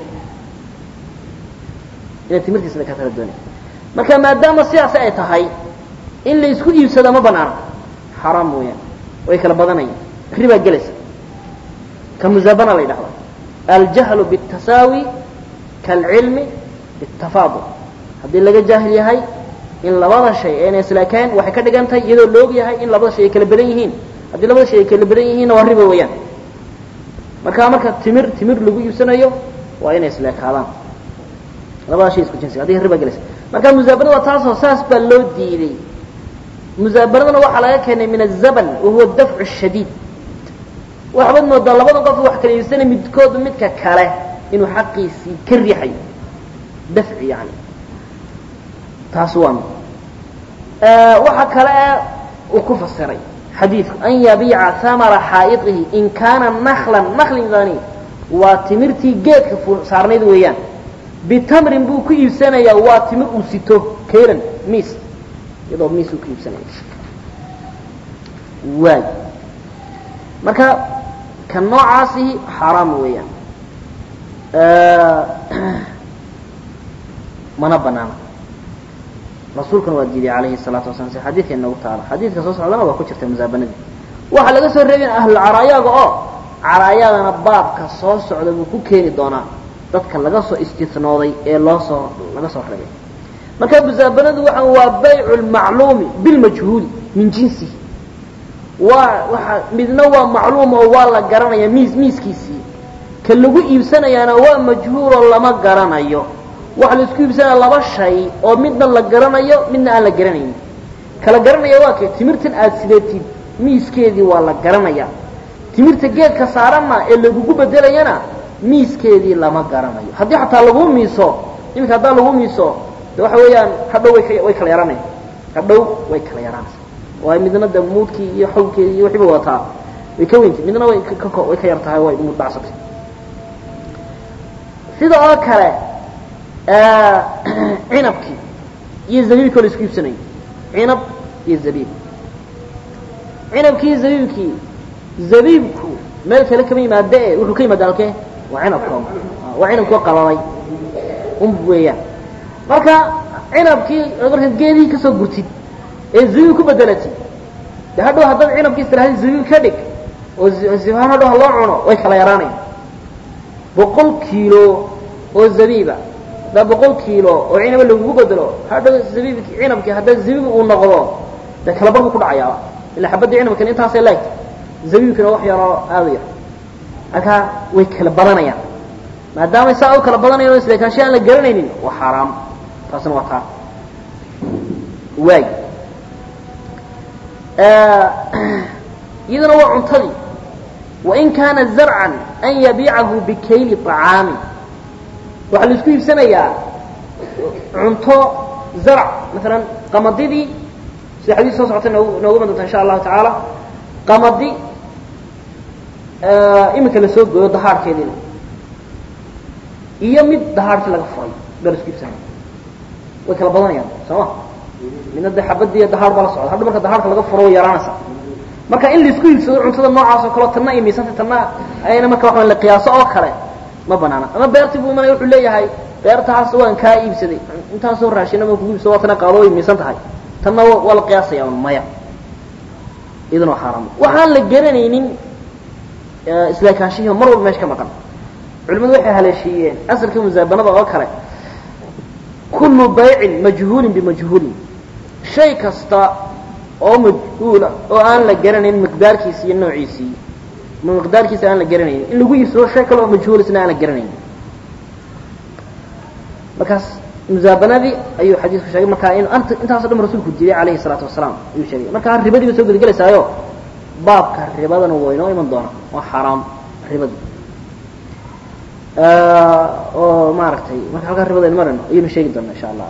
inay timirta isleekaataa la doonaya marka maadaama sidaasi ay tahay in la isku iibsado ma banaana xaraam mooyaan way kala badanayaan ribaa gelaysa ka musaabana la yidhahda aljahlu biالtasaawi kaalcilmi biالtafaadul haddii laga jaahil yahay in labada shay ayna islaakayn waxay ka dhigan tahay iyadoo la og yahay in labada shay ay kala badan yihiin haddii labada shay ay kala badan yihiinna waa riba weeyaan marka marka timir timir lagu iibsanayo waa inay isleekaadaan labada shay isku jinsiga haddii riba gelaysa marka musaabanada waa taasoo saas baa loo diiday musaabanadana waxaa laga keenay min azaban wahuwa dafcu shadiid waxbaad moodaa labada qof wax kala iibsana midkoodu midka kale inuu xaqiisii ka riixayo dafci yani taas waa mid waxa kale uu ku fasiray xadiidku an yabiica hamara xaa'iطihi in kaana naklan naklingani waa timirtii geedka saarnayd weeyaan bitamrin buu ku iibsanayaa waa timir uu sito kaylan miis iyadoo miis uu ku iibsanaya waay marka kan noocaasihi xaaraam weeyaan mana banaana rasuulkuna waa diiday calayhi الsalaatu wasala si xadiidka inoogu taala xadiidka soo socdana waa ku jirta musaabanadii waxaa laga soo reebin ahlulcaraayaga oo caraayadana baabka soo socda buu ku keeni doonaa dadka laga soo istinooday ee loo soo laga soo reebay marka musaabanadu waa waa baycu lmacluumi bilmajhuuli min jinsihi waa waa midna waa macluum oo waa la garanaya miis miiskiisii ka lagu iibsanayaana waa majhuuloo lama garanayo waxa la isku iibsanaya laba shay oo midna la garanayo midna aan la garanaynin kala garanaya waa kee timirtan aad sideetid miiskeedii waa la garanaya timirta geedka saaranna ee lagugu bedelayana miiskeedii lama garanayo haddii xataa lagu miiso iminka haddaa lagu miiso de waxa weeyaan hadhow way ka way kala yaranaya hadhow way kala yaraanaysa waayo midna de muudkii iyo xawlkeedii iyo wixiiba wataa way ka weyntay midna way ka way ka yar tahay way muud dhacsatay sida oo kale cinabkii iyo zabiibkii oo la isku iibsanayo cinab iyo zabiib cinabkii iyo zabiibkii zabiibku meel kale kama yimaade e wuxuu ka yimaada halkee waa cinabka waa cinabkoo qalalay un weeyaan marka cinabkii markaad geedihii kasoo gurtid ee zabiib ku bedelatid de hadhow haddaad cinabkii istiraahdi zabiib ka dhig oo sifahaan hadhow ha loo cuno way kala yaraanaya boqol kiilo oo zabiiba haddaa boqol kiilo oo cinaba lagugu bedelo hadha zabiib cinabkii haddaa zabiib uu noqdo dee kala bar buu ku dhacayaa ila xabaddii cinabkan intaasay laegta zabiibkina wax yaroo aada yar halkaa way kala badanayaan maadaamay saa u kala badanayan o isleekaansha aan la garanaynin waa xaaraam taasina waa taa waay iyaduna waa cuntadii wain kaana zarcan an yabiicahu bikayli طacaami waxaa la isku iibsanayaa cunto zarc maalan qamadidii sida xadiis soo socota noogu noogu iman doonta insha allahu tacaala qamadi iminka la soo gooyo dahaarhkeediina iyo mid dahaarhkii laga furay baa la isku iibsanaya way kala badanayaan soo ma midna de xabadii iyo dahaar baa la socda hadha marka dahaarka laga furo way yaraanaysa marka in laisku iibsado cuntada noocaas oo kaleo tanna ay miisanta tanna ayna marka waxa la qiyaaso oo kale ma banaana ama beertii buu imanaya wuxuu leeyahay beertaas waan kaa iibsaday intaasoo raashina baan kugu iibsado waa tana qaado way miisan tahay tanna waa la qiyaasaya un maya iyaduna waa xaaraam waxaan la garanaynin islaakaanshihi mar walba meesha ka maqan culimadu waxay haleeshiiyeen asalka musaabanada oo kale kullu baycin majhuulin bimajhuulin shay kasta oo majhuula oo aan la garanayn miqdaarkiisi iyo noociisii ma miqdaarkiisa aan la garanaynin in lagu iibsado shay kale oo majhuul isna aan la garanaynin markaas musaabanadii ayuu xadiisku sheegay markaa in ant intaaso dhan rasuulku diiday calayhi salaatu wasalaam ayuu sheegay markaa ribadii ba soo gudagelaysaayo baabka ribadana waa inoo iman doona waa xaaraam ribadii oo maaragtay marka halkaa ribada in marayno ayaynu sheegi doona insha allah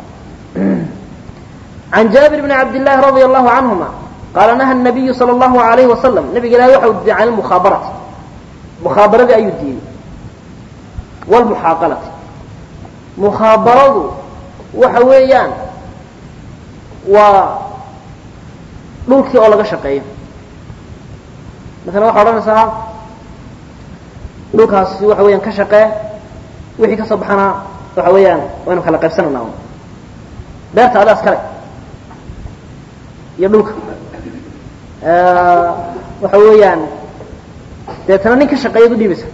عن جابر بن عبد الله رضي الله عنهما قال نهى النبي صلى الله عليه وسلم نبي قال وحو الدين عن المخابرة مخابرة أي الدين والمحاقلة مخابرة وحويان و dhulkii oo laga shaqeeyo maala waxaa odhanaysaa dhulkaasi waxa weeyaan ka shaqee wixii ka soo baxana waxa weeyaan waynu kala qaybsanayna beerta adaas kale iyo dhulka waxa weeyaan deetana nin ka shaqeeyaad u dhiibaysa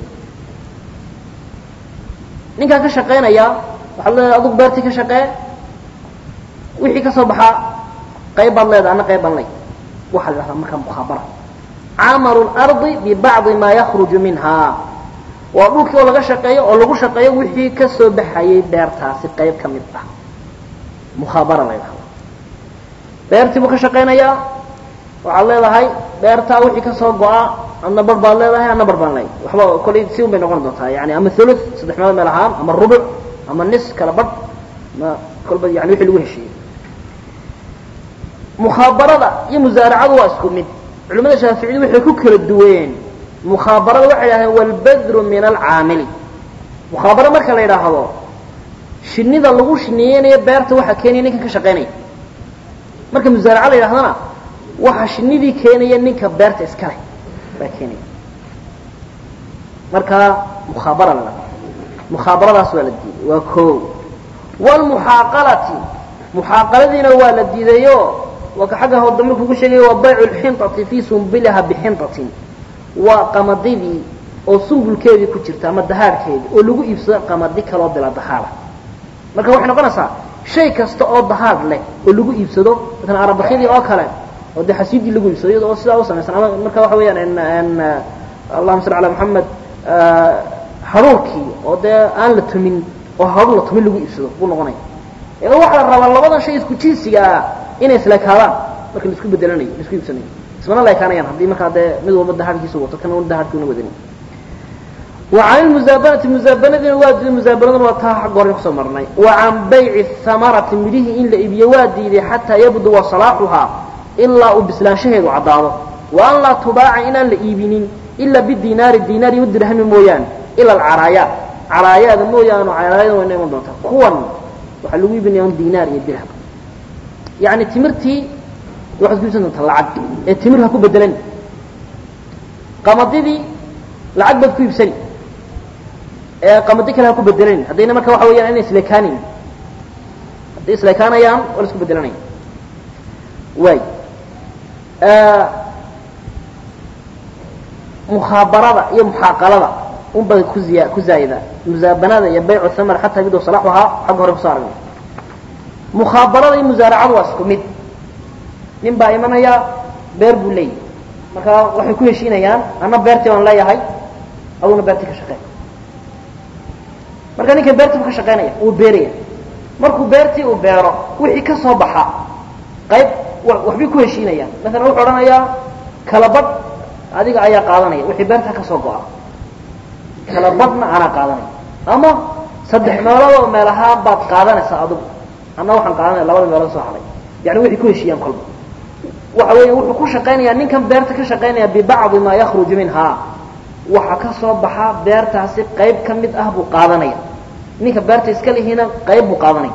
ninkaa ka shaqaynaya waxaad leedahay adugu beertii ka shaqee wixii ka soo baxaa qayb baad leedahay anna qayb baan ley waxaa la dhahdaa markaa mukhaabara camalu lardi bibacdi maa yakruju minha waa dhulkii oo laga shaqeeyo oo lagu shaqeeyo wixii ka soo baxayay beertaasi qayb ka mid ah mukhaabara la ydhahda beertii buu ka shaqaynayaa waxaad leedahay beertaa wixii ka soo go-a adna bar baad leedahay adna bar baan leey waxba kollay si un bay noqon doontaa yani ama thuluth saddex meelood meel ahaan ama rubuc ama nis kala badh ma kolba yani wixii lagu heshiiyey mukhabarada iyo musaaracadu waa isku mid culimada shaaficiyadu waxay ku kala duween mukhabarada waxay yidhahdeen walbadru min alcaamili mukhaabaro marka la yidhaahdo shinida lagu shiniyeynayo beerta waxaa keenaya ninkan ka shaqaynaya marka musaaraca la yidhahdana waxa shinidii keenaya ninka beerta iska leh baa keenaya marka mukhaabara la dhahda mukhabaradaas waa la diiday waa koo wlmuxaaqalati muxaaqaladiina waa la diidayo waa ka xagga hoo dambe kugu sheegaya waa baycu lxinطati fii sumbiliha bixinطatin waa qamadidii oo sumbulkeedii ku jirta ama dahaarhkeedii oo lagu iibsado qamadi kaloo bila dahaara marka waxay noqonaysaa shay kasta oo dahaar leh oo lagu iibsado maala arabakidii oo kale oo dee xasiidii lagu iibsado iyada oo sidaa u samaysan ama marka waxa weeyaan allahuma salli ala moxamed haruurkii oo dee aan la tumin oo haruur la tumin lagu iibsado buu noqonaya waxaa la rabaa labadan shay isku jinsiga ah inay isleekaadaan marka laisku bedelanayo laisku iibsanayo ismana leekaanayaan haddii markaa dee mid walba dahaarkiisa wato kana dahaarkiuna wadanin وعن المزابنة مزابنة واد مزابنة وتاح قرن خصم مرني وعن بيع الثمرة مليه إن لإبي وادي حتى يبدو صلاحها إلا بسلان شهد وعضاضه وأن لا تباع إن لإبنين إلا بالدينار الدينار والدرهم مويان إلا العرايا عرايا مويان وعرايا وإنما دوتا كون وحلو يبني يوم دينار يدرهم يعني تمرتي واحد يقول سنة العد التمر هكو بدلني قمضي lacag baad ku iibsani ee qamadi kale ha ku bedelanin haddayna marka waxa weyaan inay isleekaanin hadday isleekaanayaan waa la isku bedelanaya waay mukhaabarada iyo muxaaqalada unbay ku ziya ku zaayidaan musaabanada iyo baycu thamar xataa biduu salaaxuhaa xagga hore kusoo aragnay mukhaabarada iyo musaaracadu waa isku mid nin baa imanaya beer buu leeyahy marka waxay ku heshiinayaan anna beertii baan leeyahay aduna beertii ka shaqeey marka ninkan beertii buu ka shaqaynaya wuu beeraya markuu beertii uu beero wixii ka soo baxa qayb waxbay ku heshiinayaan maalan wuxuu odhanayaa kala badh adiga ayaa qaadanaya wixii beerta ka soo go-a kala badhna anaa qaadanaya ama saddex meeloodoo meel ahaan baad qaadanaysaa adigu anna waxaan qaadanaya labada meelood soo haray yani waxay ku heshiiyaan kolba waxa weya wuxuu ku shaqaynayaa ninkan beerta ka shaqaynaya bibacdi maa yakruju minhaa waxa ka soo baxa beertaasi qayb ka mid ah buu qaadanaya ninka beerta iska lihiina qayb buu qaadanaya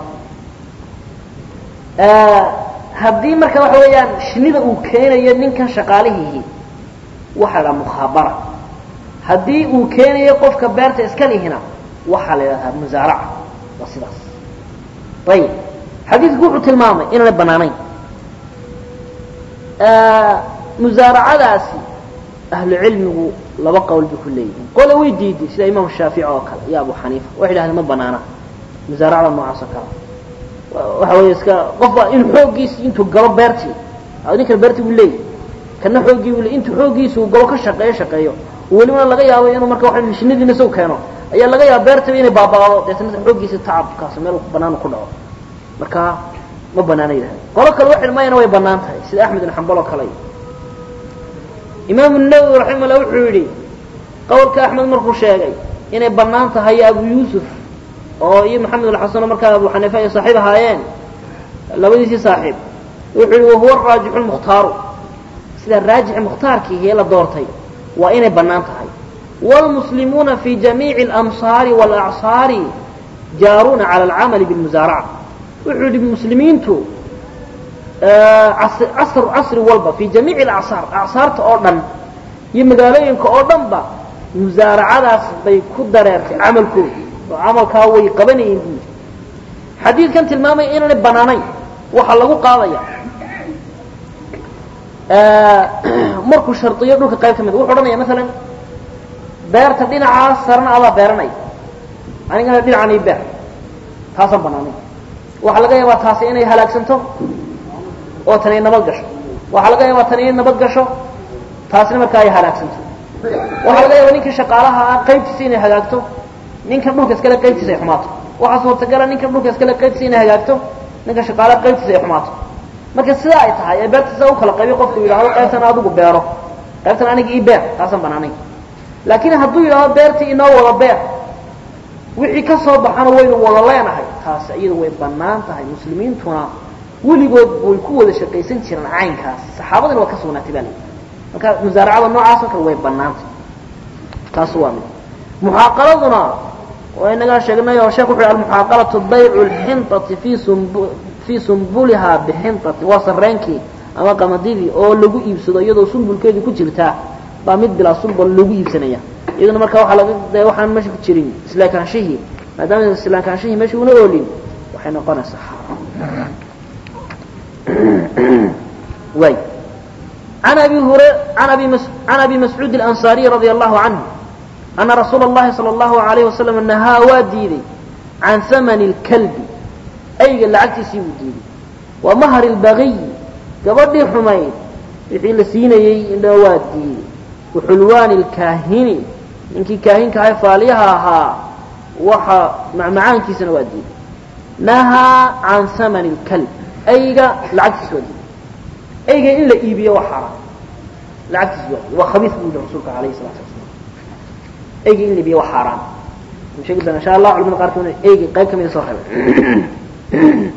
haddii marka waxa weeyaan shinida uu keenayo ninkan shaqaalihiihi waxaa la mukhaabara haddii uu keenayo qofka beerta iska lihina waxaa la yidhahdaa musaaraca waa sidaas ayib xadiidku wuxuu tilmaamay inaanay banaanayn musaaracadaasi ahlu cilmigu laba qowl bay ku leeyihiin qole way diiday sida imaam shaafici oo kale iyo abu xaniifa waxay dhahdeen ma banaana musaaracada noocaas oo kale waxa weeye iska qofba in xooggiisi intuu galo beertii ninkan beertii buu leeyahy kana xooggii buu le intuu xooggiisa uu galo ka shaqeeyo shaqeeyo welibana laga yaabo inuu marka waa mishinadiina isagu keeno ayaa laga yaaba beertaba inay baaba'do deetna xooggiisa tacabkaas meel banaan ku dhaco marka ma banaana yidhahda qolo kale waxay mayana way banaan tahay sida axmed ibn xambal oo kale imaamu nawowi raximahullah wuxuu yidhi qowlka axmed markuu sheegay inay banaan tahay abu yuusuf oo iyo maxamed alxasano markaa abu xaniifa ay saaxiib ahaayeen labadiisii saaxiib wuxuu yihi wahuwa raajixu lmukhtaaru sida raajixi mukhtaarkiihi ee la doortay waa inay bannaan tahay wاlmuslimuuna fi jamiici اlamsaari wاlacsaari jaaruuna cala alcamali biاlmusaaraca wuxuu yihi muslimiintu casr casri walba fi jamiici alacsaar acsaarta oo dhan iyo magaalooyinka oo dhan ba musaaracadaas bay ku dareertay camalkooda oo camalkaa way qabanayeen buu yidhi xadiidkan tilmaamaya inaanay bannaanayn waxaa lagu qaadaya markuu shardiyo dhulka qayb ka mid wuxuu odhanaya maalan beerta dhinacaas sarana adaa beeranaya anigana dhinacan ii beer taasaan bannaanayn waxaa laga yaabaa taasi inay halaagsanto oo tani ay nabad gasho waxaa laga yaabaa tani inay nabad gasho taasina markaa ay halaagsanto waxaa laga yaabaa ninkii shaqaalaha ah qaybtiisa inay hagaagto ninkan dhulka iskale qaybtiisa ay xumaato waxaa suurtagala ninkan dhulka iskale qaybtiisa inay hagaagto ninka shaqaalaha qaybtiisa ay xumaato marka sidaa ay tahay ee beerta sidaa u kala qaybiyo qofku yidhahdo qaybtan adigu beero qaybtan aniga ii beer taasaan banaanayn laakiin hadduu yidhahdo beertii inoo wada beer wixii ka soo baxana waynu wada leenahay taasi iyadu way bannaan tahay muslimiintuna weligood way ku wada shaqaysan jireen caynkaas saxaabadina waa ka sugnaatay baa layidhi marka musaaracada noocaas oo kale way bannaantay taas waa mid muxaaqaladuna waa inagaa sheegnay oo sheekh wuxu yhi almuxaaqalatu baycu lxinطati fi sumb fii sumbulihaa bixinطati waa sarreenkii ama qamadidii oo lagu iibsado iyadoo sumbulkeedii ku jirtaa baa mid bilaa sumbul lagu iibsanaya iyaduna marka waaa laga de waxaan meesha ku jirin islaakaanshihii maadaama islaakaanshihii meesha una oolin waxay noqonaysaa xaaraam way an abi hure an abi mas can abi mascuud اlansariي radي allahu canhu ana rasuula اllahi salى اllahu alayh wasalam nahaa waa diiday can hamani اlkalbi ayga lacagtiisii buu diiday wa mahri اlbagiy gabadhii xumayd wixii la siinayey indha waa diiday waxulwaani اlkaahini ninkii kaahinka ahay faaliyaha ahaa waxa macmacaankiisana waa diiday nahaa can hamani اlkalb ayga lacagtiisa waa diiday ayga in la iibiyo waa xaaraan lacagtiisa waa diiday waa khabiis buu yihi rasuulka alayh الsalatu wasalaam ayga in la iibiyo waa xaaraan sheegi doona insha allah culamada qaarkood ayga qayb kamida soo reebay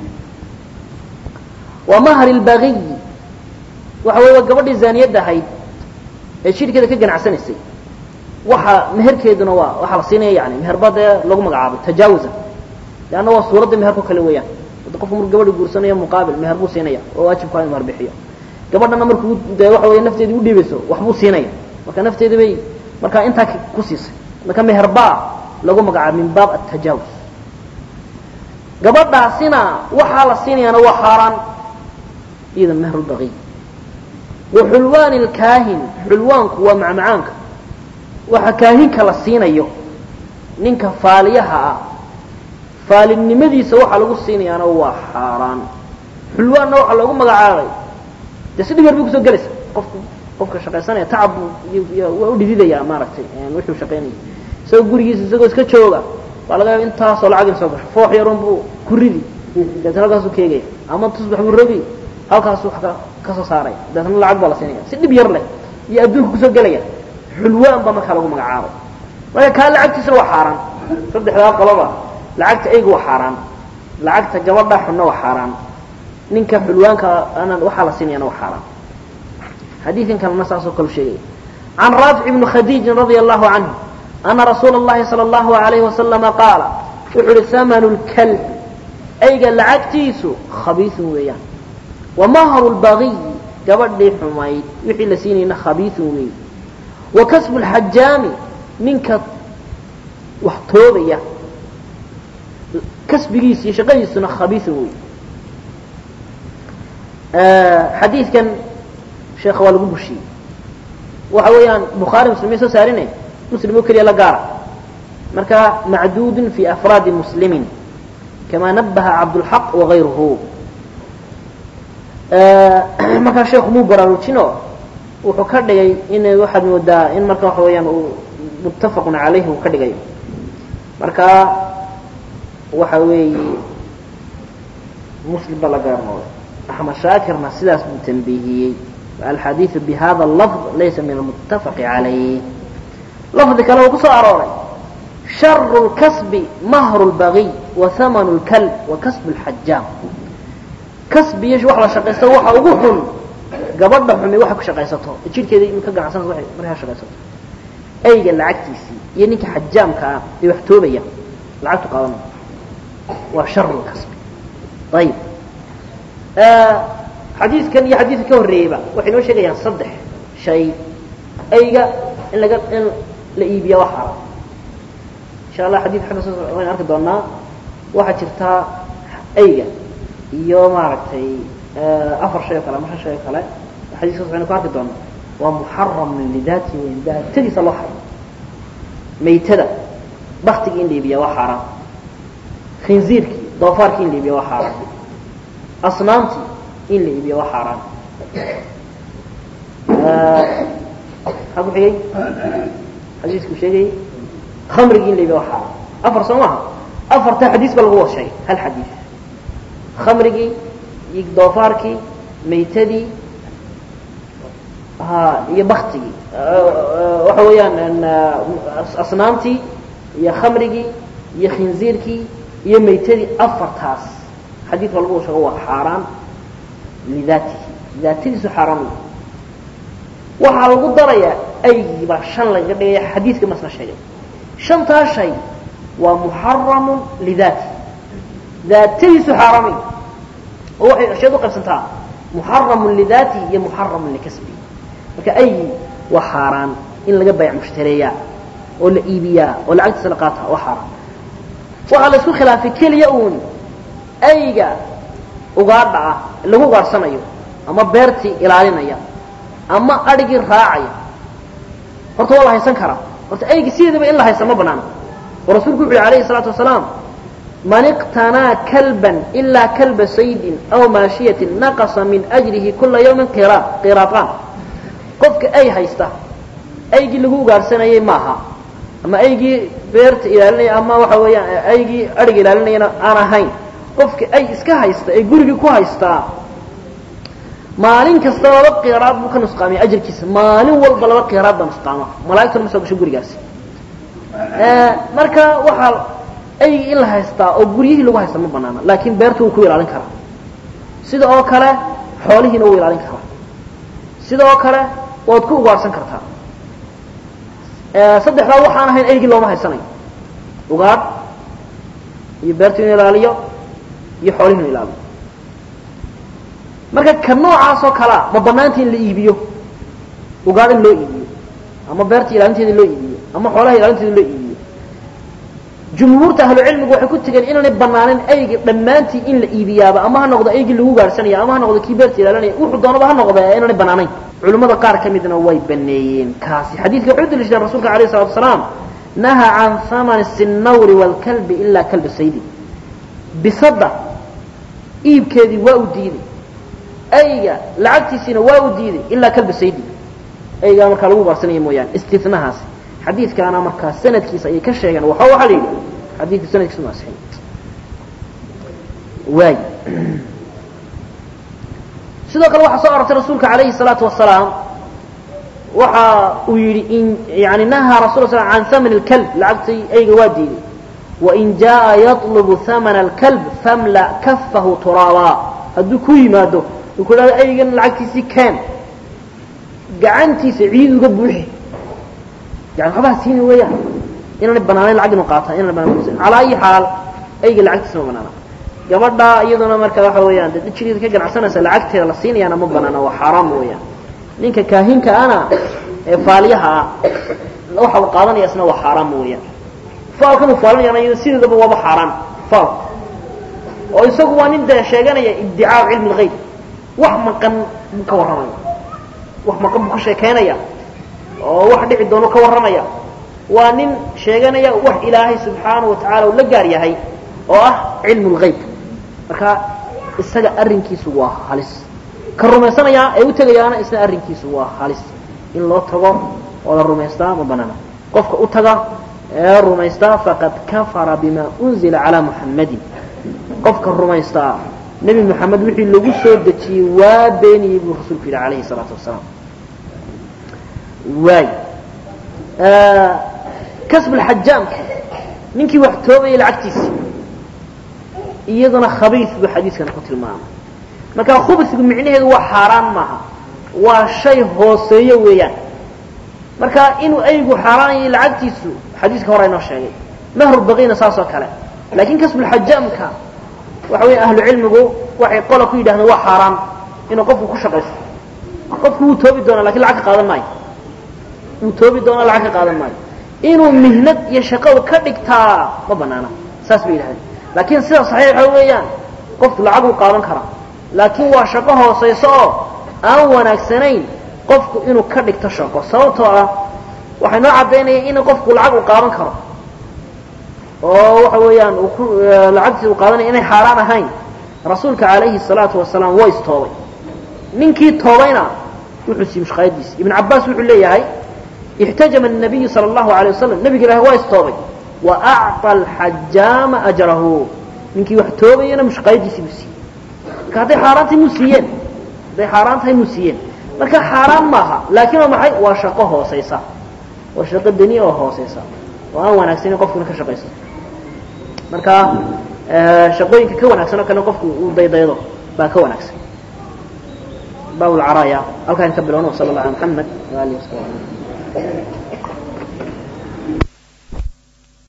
wa mahri اlbagiy waxa wey waa gabadhii zaaniyadda ahayd ee jidhkeeda ka ganacsanaysay waxa meherkeeduna waa waxaa la siinaya yani meherba dee lagu magacaabay tajaawuzan leanna waa suuradda meherko kale weeyaan hadda qofku marku gabadhi guursanayo muqaabil meher buu siinaya oo waajibkaa inu meher bixiyo gabadhana markuu dee waxa wey nafteedii u dhiibayso wax buu siinaya marka nafteedi bay markaa intaa ku siisay marka meherbaa lagu magacaabay min baab atajaawuz gabadhaasina waxaa la siinayaana waa xaaraan iyada mehrulbaqiy wa xulwaani lkaahin xulwaanku waa macmacaanka waxa kaahinka la siinayo ninka faaliyaha ah faalinimadiisa waxaa lagu siinayaana waa xaaraan xulwaanna waxaa loogu magacaabay dee si dhib yar bay kusoo gelaysa qofku qofka shaqaysanaya tacab waa u dhididayaa maaragtay wuxuu shaqaynaya isagoo gurigiisa isagoo iska jooga baa laga yaaba intaasoo lacag in soo gasho foox yarun buu ku ridi deetna halkaasuu keegaya ama tusbax buu rogi halkaasu wax ka ka soo saaraya deetna lacag baa la siinaya si dhib yar leh iyo adduunka kusoo gelaya xulwaan baa markaa lagu magacaabay marka kaa lacagtiisuna waa xaaraan saddexdaa qoloba lacagta eyga waa xaaraan lacagta gabadha xunna waa xaaraan ninka xulwaanka ana waxaa la siinayana waa xaaraan xadiidkan kalena saasoo kale sheegaya can raafic ibni khadiijin radia allahu canhu ana rasuula اllahi salى اllahu alayhi wasalama qaala wuxuu uhi hamanu lkalb eyga lacagtiisu khabiisun weeyaan wamahru lbagiyi gabadhii xumayd wixii la siinayna khabiisun weey wa kasbu lxajaami ninka wax toobaya kasbigiisa iyo shaqadiisuna khabiisun wey xadiidkan sheekha waa lagu bushiyey waxa weeyaan bukhaari muslim may soo saarine muslim oo keliya la gaara marka macduudun fi afraadi muslimin kama nabaha cabdulxaq wagayruhu markaa sheekhu muu baraarujino wuxuu ka dhigay in waxaad moodaa in marka waxa weeyaan uu muttafaqun calayhi uu ka dhigayo marka waxa weeye muslim baa la gaarnooday axmed shaakirna sidaas buu tanbiihiyey alxadiidu bihada lafd laysa min almuttafaqi calayh lafdi kale uu ku soo arooray sharu lkasbi mahru lbagiy wa hamanu lkalb wa kasbu lxajaam kasbiyo wax la shaqaysto waxa ugu xun gabadha xumi waxay ku shaqaysato jidhkeeda in ka ganacsanaysa waxay markaa shaqaysato eyga lacagtiisii iyo ninka xajaamka ah ee wax toobaya lacagtu qaadanaya waa sharu lkasbi ayib xadiidkan iyo xadiidka ka horreeyeyba waxay noo sheegayaan saddex shay eyga in laga in la iibiya waa xaaraan insha allah xadiid xagga soo waynu arki doonaa waxaa jirtaa eyga iyo maaragtay afar shay oo kale ama shan shay oo kale xadiiskaas waxaynu ku arki doonaa waa muxaramun lidaati weyn daatadiisa loo xaram maytada baktigii in la iibiya waa xaaraan khinziirkii doofaarkii in la iibiya waa xaaraan asnaamtii in la iibiya waa xaaraan maxaa ku xigay xadiisku sheegayay khamrigii in la iibiya waa xaaraan afar soo maaha afarta xadiis ba lagu wada sheegay hal xadiis khamrigii iyo doofaarkii maytadii ha iyo baktigii waxa weeyaan asnaamtii iyo khamrigii iyo khinziirkii iyo maytadii afartaas xadiidka lagu sheego waa xaaraan lidaatihi daatadiisu xaaraan wey waxaa lagu darayaa aygii baa shan lagaga dhigaya xadiidka masna sheegay shantaa shay waa muxaramun lidaatihi daatadiisu xaaraamay oo waxay ashyaad u qaybsantaa muxaramun lidaatihi iyo muxaramun likasbihi marka aygii waa xaaraan in laga bayc mushtareeyaa oo la iibiyaa oo lacagtiisa la qaataa waa xaaraan waxaa la isku khilaafay keliya uun ayga ugaadha ah lagu ugaadhsanayo ama beertii ilaalinaya ama adhigii raacaya horta waa la haysan karaa horta aygi sideedaba in la haysta ma banaana oo rasuulku wuxu uhi alayhi الsalaatu wasalaam man iqtanaa kalban ilaa kalba saydin aw maashiyatin naqasa min ajrihi kula yawmin qiraaqaan qofka ay haysta aygii lagu ugaadhsanayay maaha ama aygii beerta ilaalinaya ama waxa weeyaan aygii adhiga ilaalinayana aan ahayn qofka ay iska haysta ee gurigii ku haystaa maalin kasta laba qiraad buu ka nusqaamiya ajarkiisa maalin walba laba qiraad baa nusqaama malaigtuna ma soo gasho gurigaasi marka waxaa aygii in la haystaa oo guryihii lagu haysta ma banaana laakiin beertu wuu ku ilaalin karaa sida oo kale xoolihiina wuu ilaalin karaa sida oo kale waad ku ugaadhsan kartaa saddexdaa waxaan ahayn aygii looma haysanayo ugaadh iyo beertu inu ilaaliyo iyo xoolihi inu ilaaliyo marka ka noocaasoo kalea ma banaanta in la iibiyo ugaadh in loo iibiyo ama beerta ilaalinteeda loo iibiyo ama xoolaha ilaalinteeda loo iibiyo jumhuurta ahlucilmigu waxay ku tegeen inaanay banaanin aygi dhammaantii in la iibiyaaba ama ha noqdo aygii lagu gaadhsanaya ama ha noqdo kii beerta ilaalinaya wuxuu doonaba ha noqda inaanay banaanayn culimmada qaar ka midna way baneeyeen kaasi xadiidka wuxuu daliishadeen rasuulka alayh salatu wasalaam nahaa can hamani sinawri waalkalbi ilaa kalbi saydi bisadda iibkeedii waa u diiday ayga lacagtiisiina waa u diiday ilaa kalbi saydi aygaa markaa lagu baarsanaya mooyaane istinahaasi xadiidkaana markaa sanadkiisa ayay ka sheegeen waxa waxaa la yidhi xadiidka sanadkiisa ma asixin waay sidoo kale waxaa soo arortay rasuulka calayhi الsalaatu wasalaam waxa uu yidhi in yani nahaa rasul sl can haman اlkalb lacagtay ayga waa diiday wain jaءa yaطlubu hamana اlkalb famla kafahu turaabaa hadduu ku yimaado uu ku dhahdo aygan lacagtiisii keen gacantiisa ciid uga buuxi yani waxbaha siini weeyaan inaanay banaanayn lacag inu qaata inaan banaan calaa ayi xaal ayga lacagtiisa ma banaana gabadha iyaduna marka waxa weeyaan dee jiriida ka ganacsanaysa lacagteeda la siinayaana ma banaana waa xaaraam weeyaan ninka kaahinka ana ee faaliyaha ah waxa uu qaadanaya isna waa xaaraam weeyaan faalkan uu faalinayana iyada sideedaba waaba xaaraan faalku oo isagu waa nin dee sheeganaya ibdicaa cilmi lgayb wax maqan buu ka warramaya wax maqan buu ka sheekaynaya oo wax dhici doono ka warramaya waa nin sheeganaya wax ilaahay subxaanahu watacaala uu la gaar yahay oo ah cilmu lgayb marka isaga arrinkiisu waa halis ka rumaysanayaa ee u tegayaana isna arrinkiisu waa halis in loo tago oo la rumaystaa ma banaana qofka u taga ee rumaystaa faqad kafara bima unzila calaa muxammadin qofka rumaystaa nebi moxamed wixii lagu soo dejiyey waa beeniyey buu rasuulku yidhi calayhi salaatu wasalaam waay kasbulxajaamka ninkii wax toobayay lacagtiisii iyaduna khabiis buu xadiiskana ku tilmaamay marka khubsigu micnaheedu waa xaaraan maaha waa shay hooseeyo weeyaan marka inuu aygu xaaraanayay lacagtiisu xadiiska hore inoo sheegay mahru baqiina saas oo kale laakiin kasbulxajaamka waxa weya ahlu cilmigu waxay qola ku yidhahdeen waa xaaraan inuu qofku ku shaqaysto qofku wuu toobi doonaa lakin lacag ka qaadan maayo wuu toobi doonaa lacag ka qaadan maayo inuu mihnad iyo shaqo ka dhigtaa ma banaana saas bay yidhahdeen laakiin sida saxiixa weeyaan qofku lacag uu qaadan karaa laakiin waa shaqo hoosayso oo aan wanaagsanayn qofku inuu ka dhigto shaqo sababtoo ah waxay noo caddaynaya in qofku lacag uu qaadan karo oo waxa weeyaan uu ku lacagtiisa uu qaadanaya inay xaaraan ahayn rasuulka calayhi الsalaatu wasalaam waa istoobay ninkii toobayna wuxuu siiyey mushqaayadiisi ibn cabaas wuxuu leeyahay اxtajama الnabiyu salى اllahu alيه wasalam nebiga ilahi waa istoobay wa acطى alxajaama ajrahu ninkii wax toobayana mushqaayadiisii buu siiyey marka hadday xaaraan tahay muu siiyeen hadday xaaraan tahay muu siiyeen marka xaaraan maaha laakiin waa maxay waa shaqo hoosaysa waa shaqo deni oo hoosaysa oo aan wanaagsanin qofkuna ka shaqaysto marka shaqooyinka ka wanaagsan oo kale qofku uu daydaydo baa ka wanaagsan bab lcaraaya halkaan ka bilowno sal اllah ala mxamed waalihi wasabi